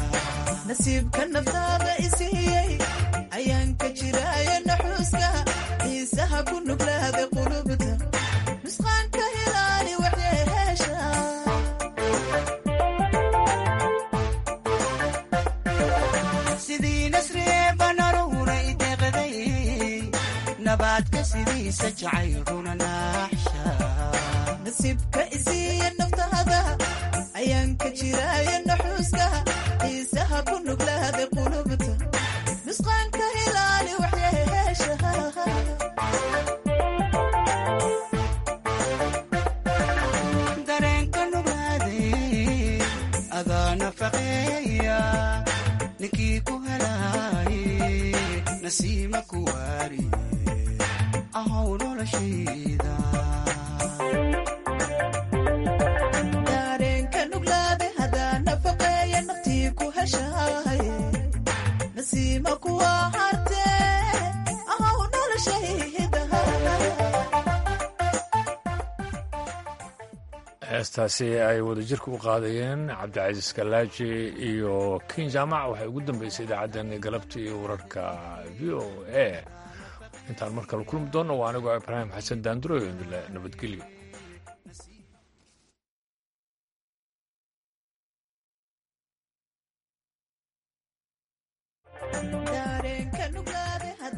nasiibka naftaada isiiyey ayaan ka jiraayo naxuuska xiisaha ku nuglaada qulubta nusqaanka hilaali waxyeesha sidii nasriye banaruuray deqday nabaadka sidiisa jacayl runanaaxsha nasiibka isiiya naftaada ayaan ka jiraayo naxuuska xiisaha ku nuglaada qulubta nusqaanka hilaali waxyeesha dareenka nuglaaday adaa nafaqeeya ninkii ku helaaye nasiima ku waari ahow noloshayda dareenka nuglaade hadaa nafaqeeya naftii ku heshaaye nasiima kuwa hartee ahow noloshayda heestaasi ay wadajirka u qaadayeen cabdicasiis kalaaji iyo kin jaamac waxay ugu dambeysay idaacaddeenii galabta iyo wararka v o a intaan mar kale kulmi doonno waa anigoo ibraahim xasan daanduro indile nabadgelyo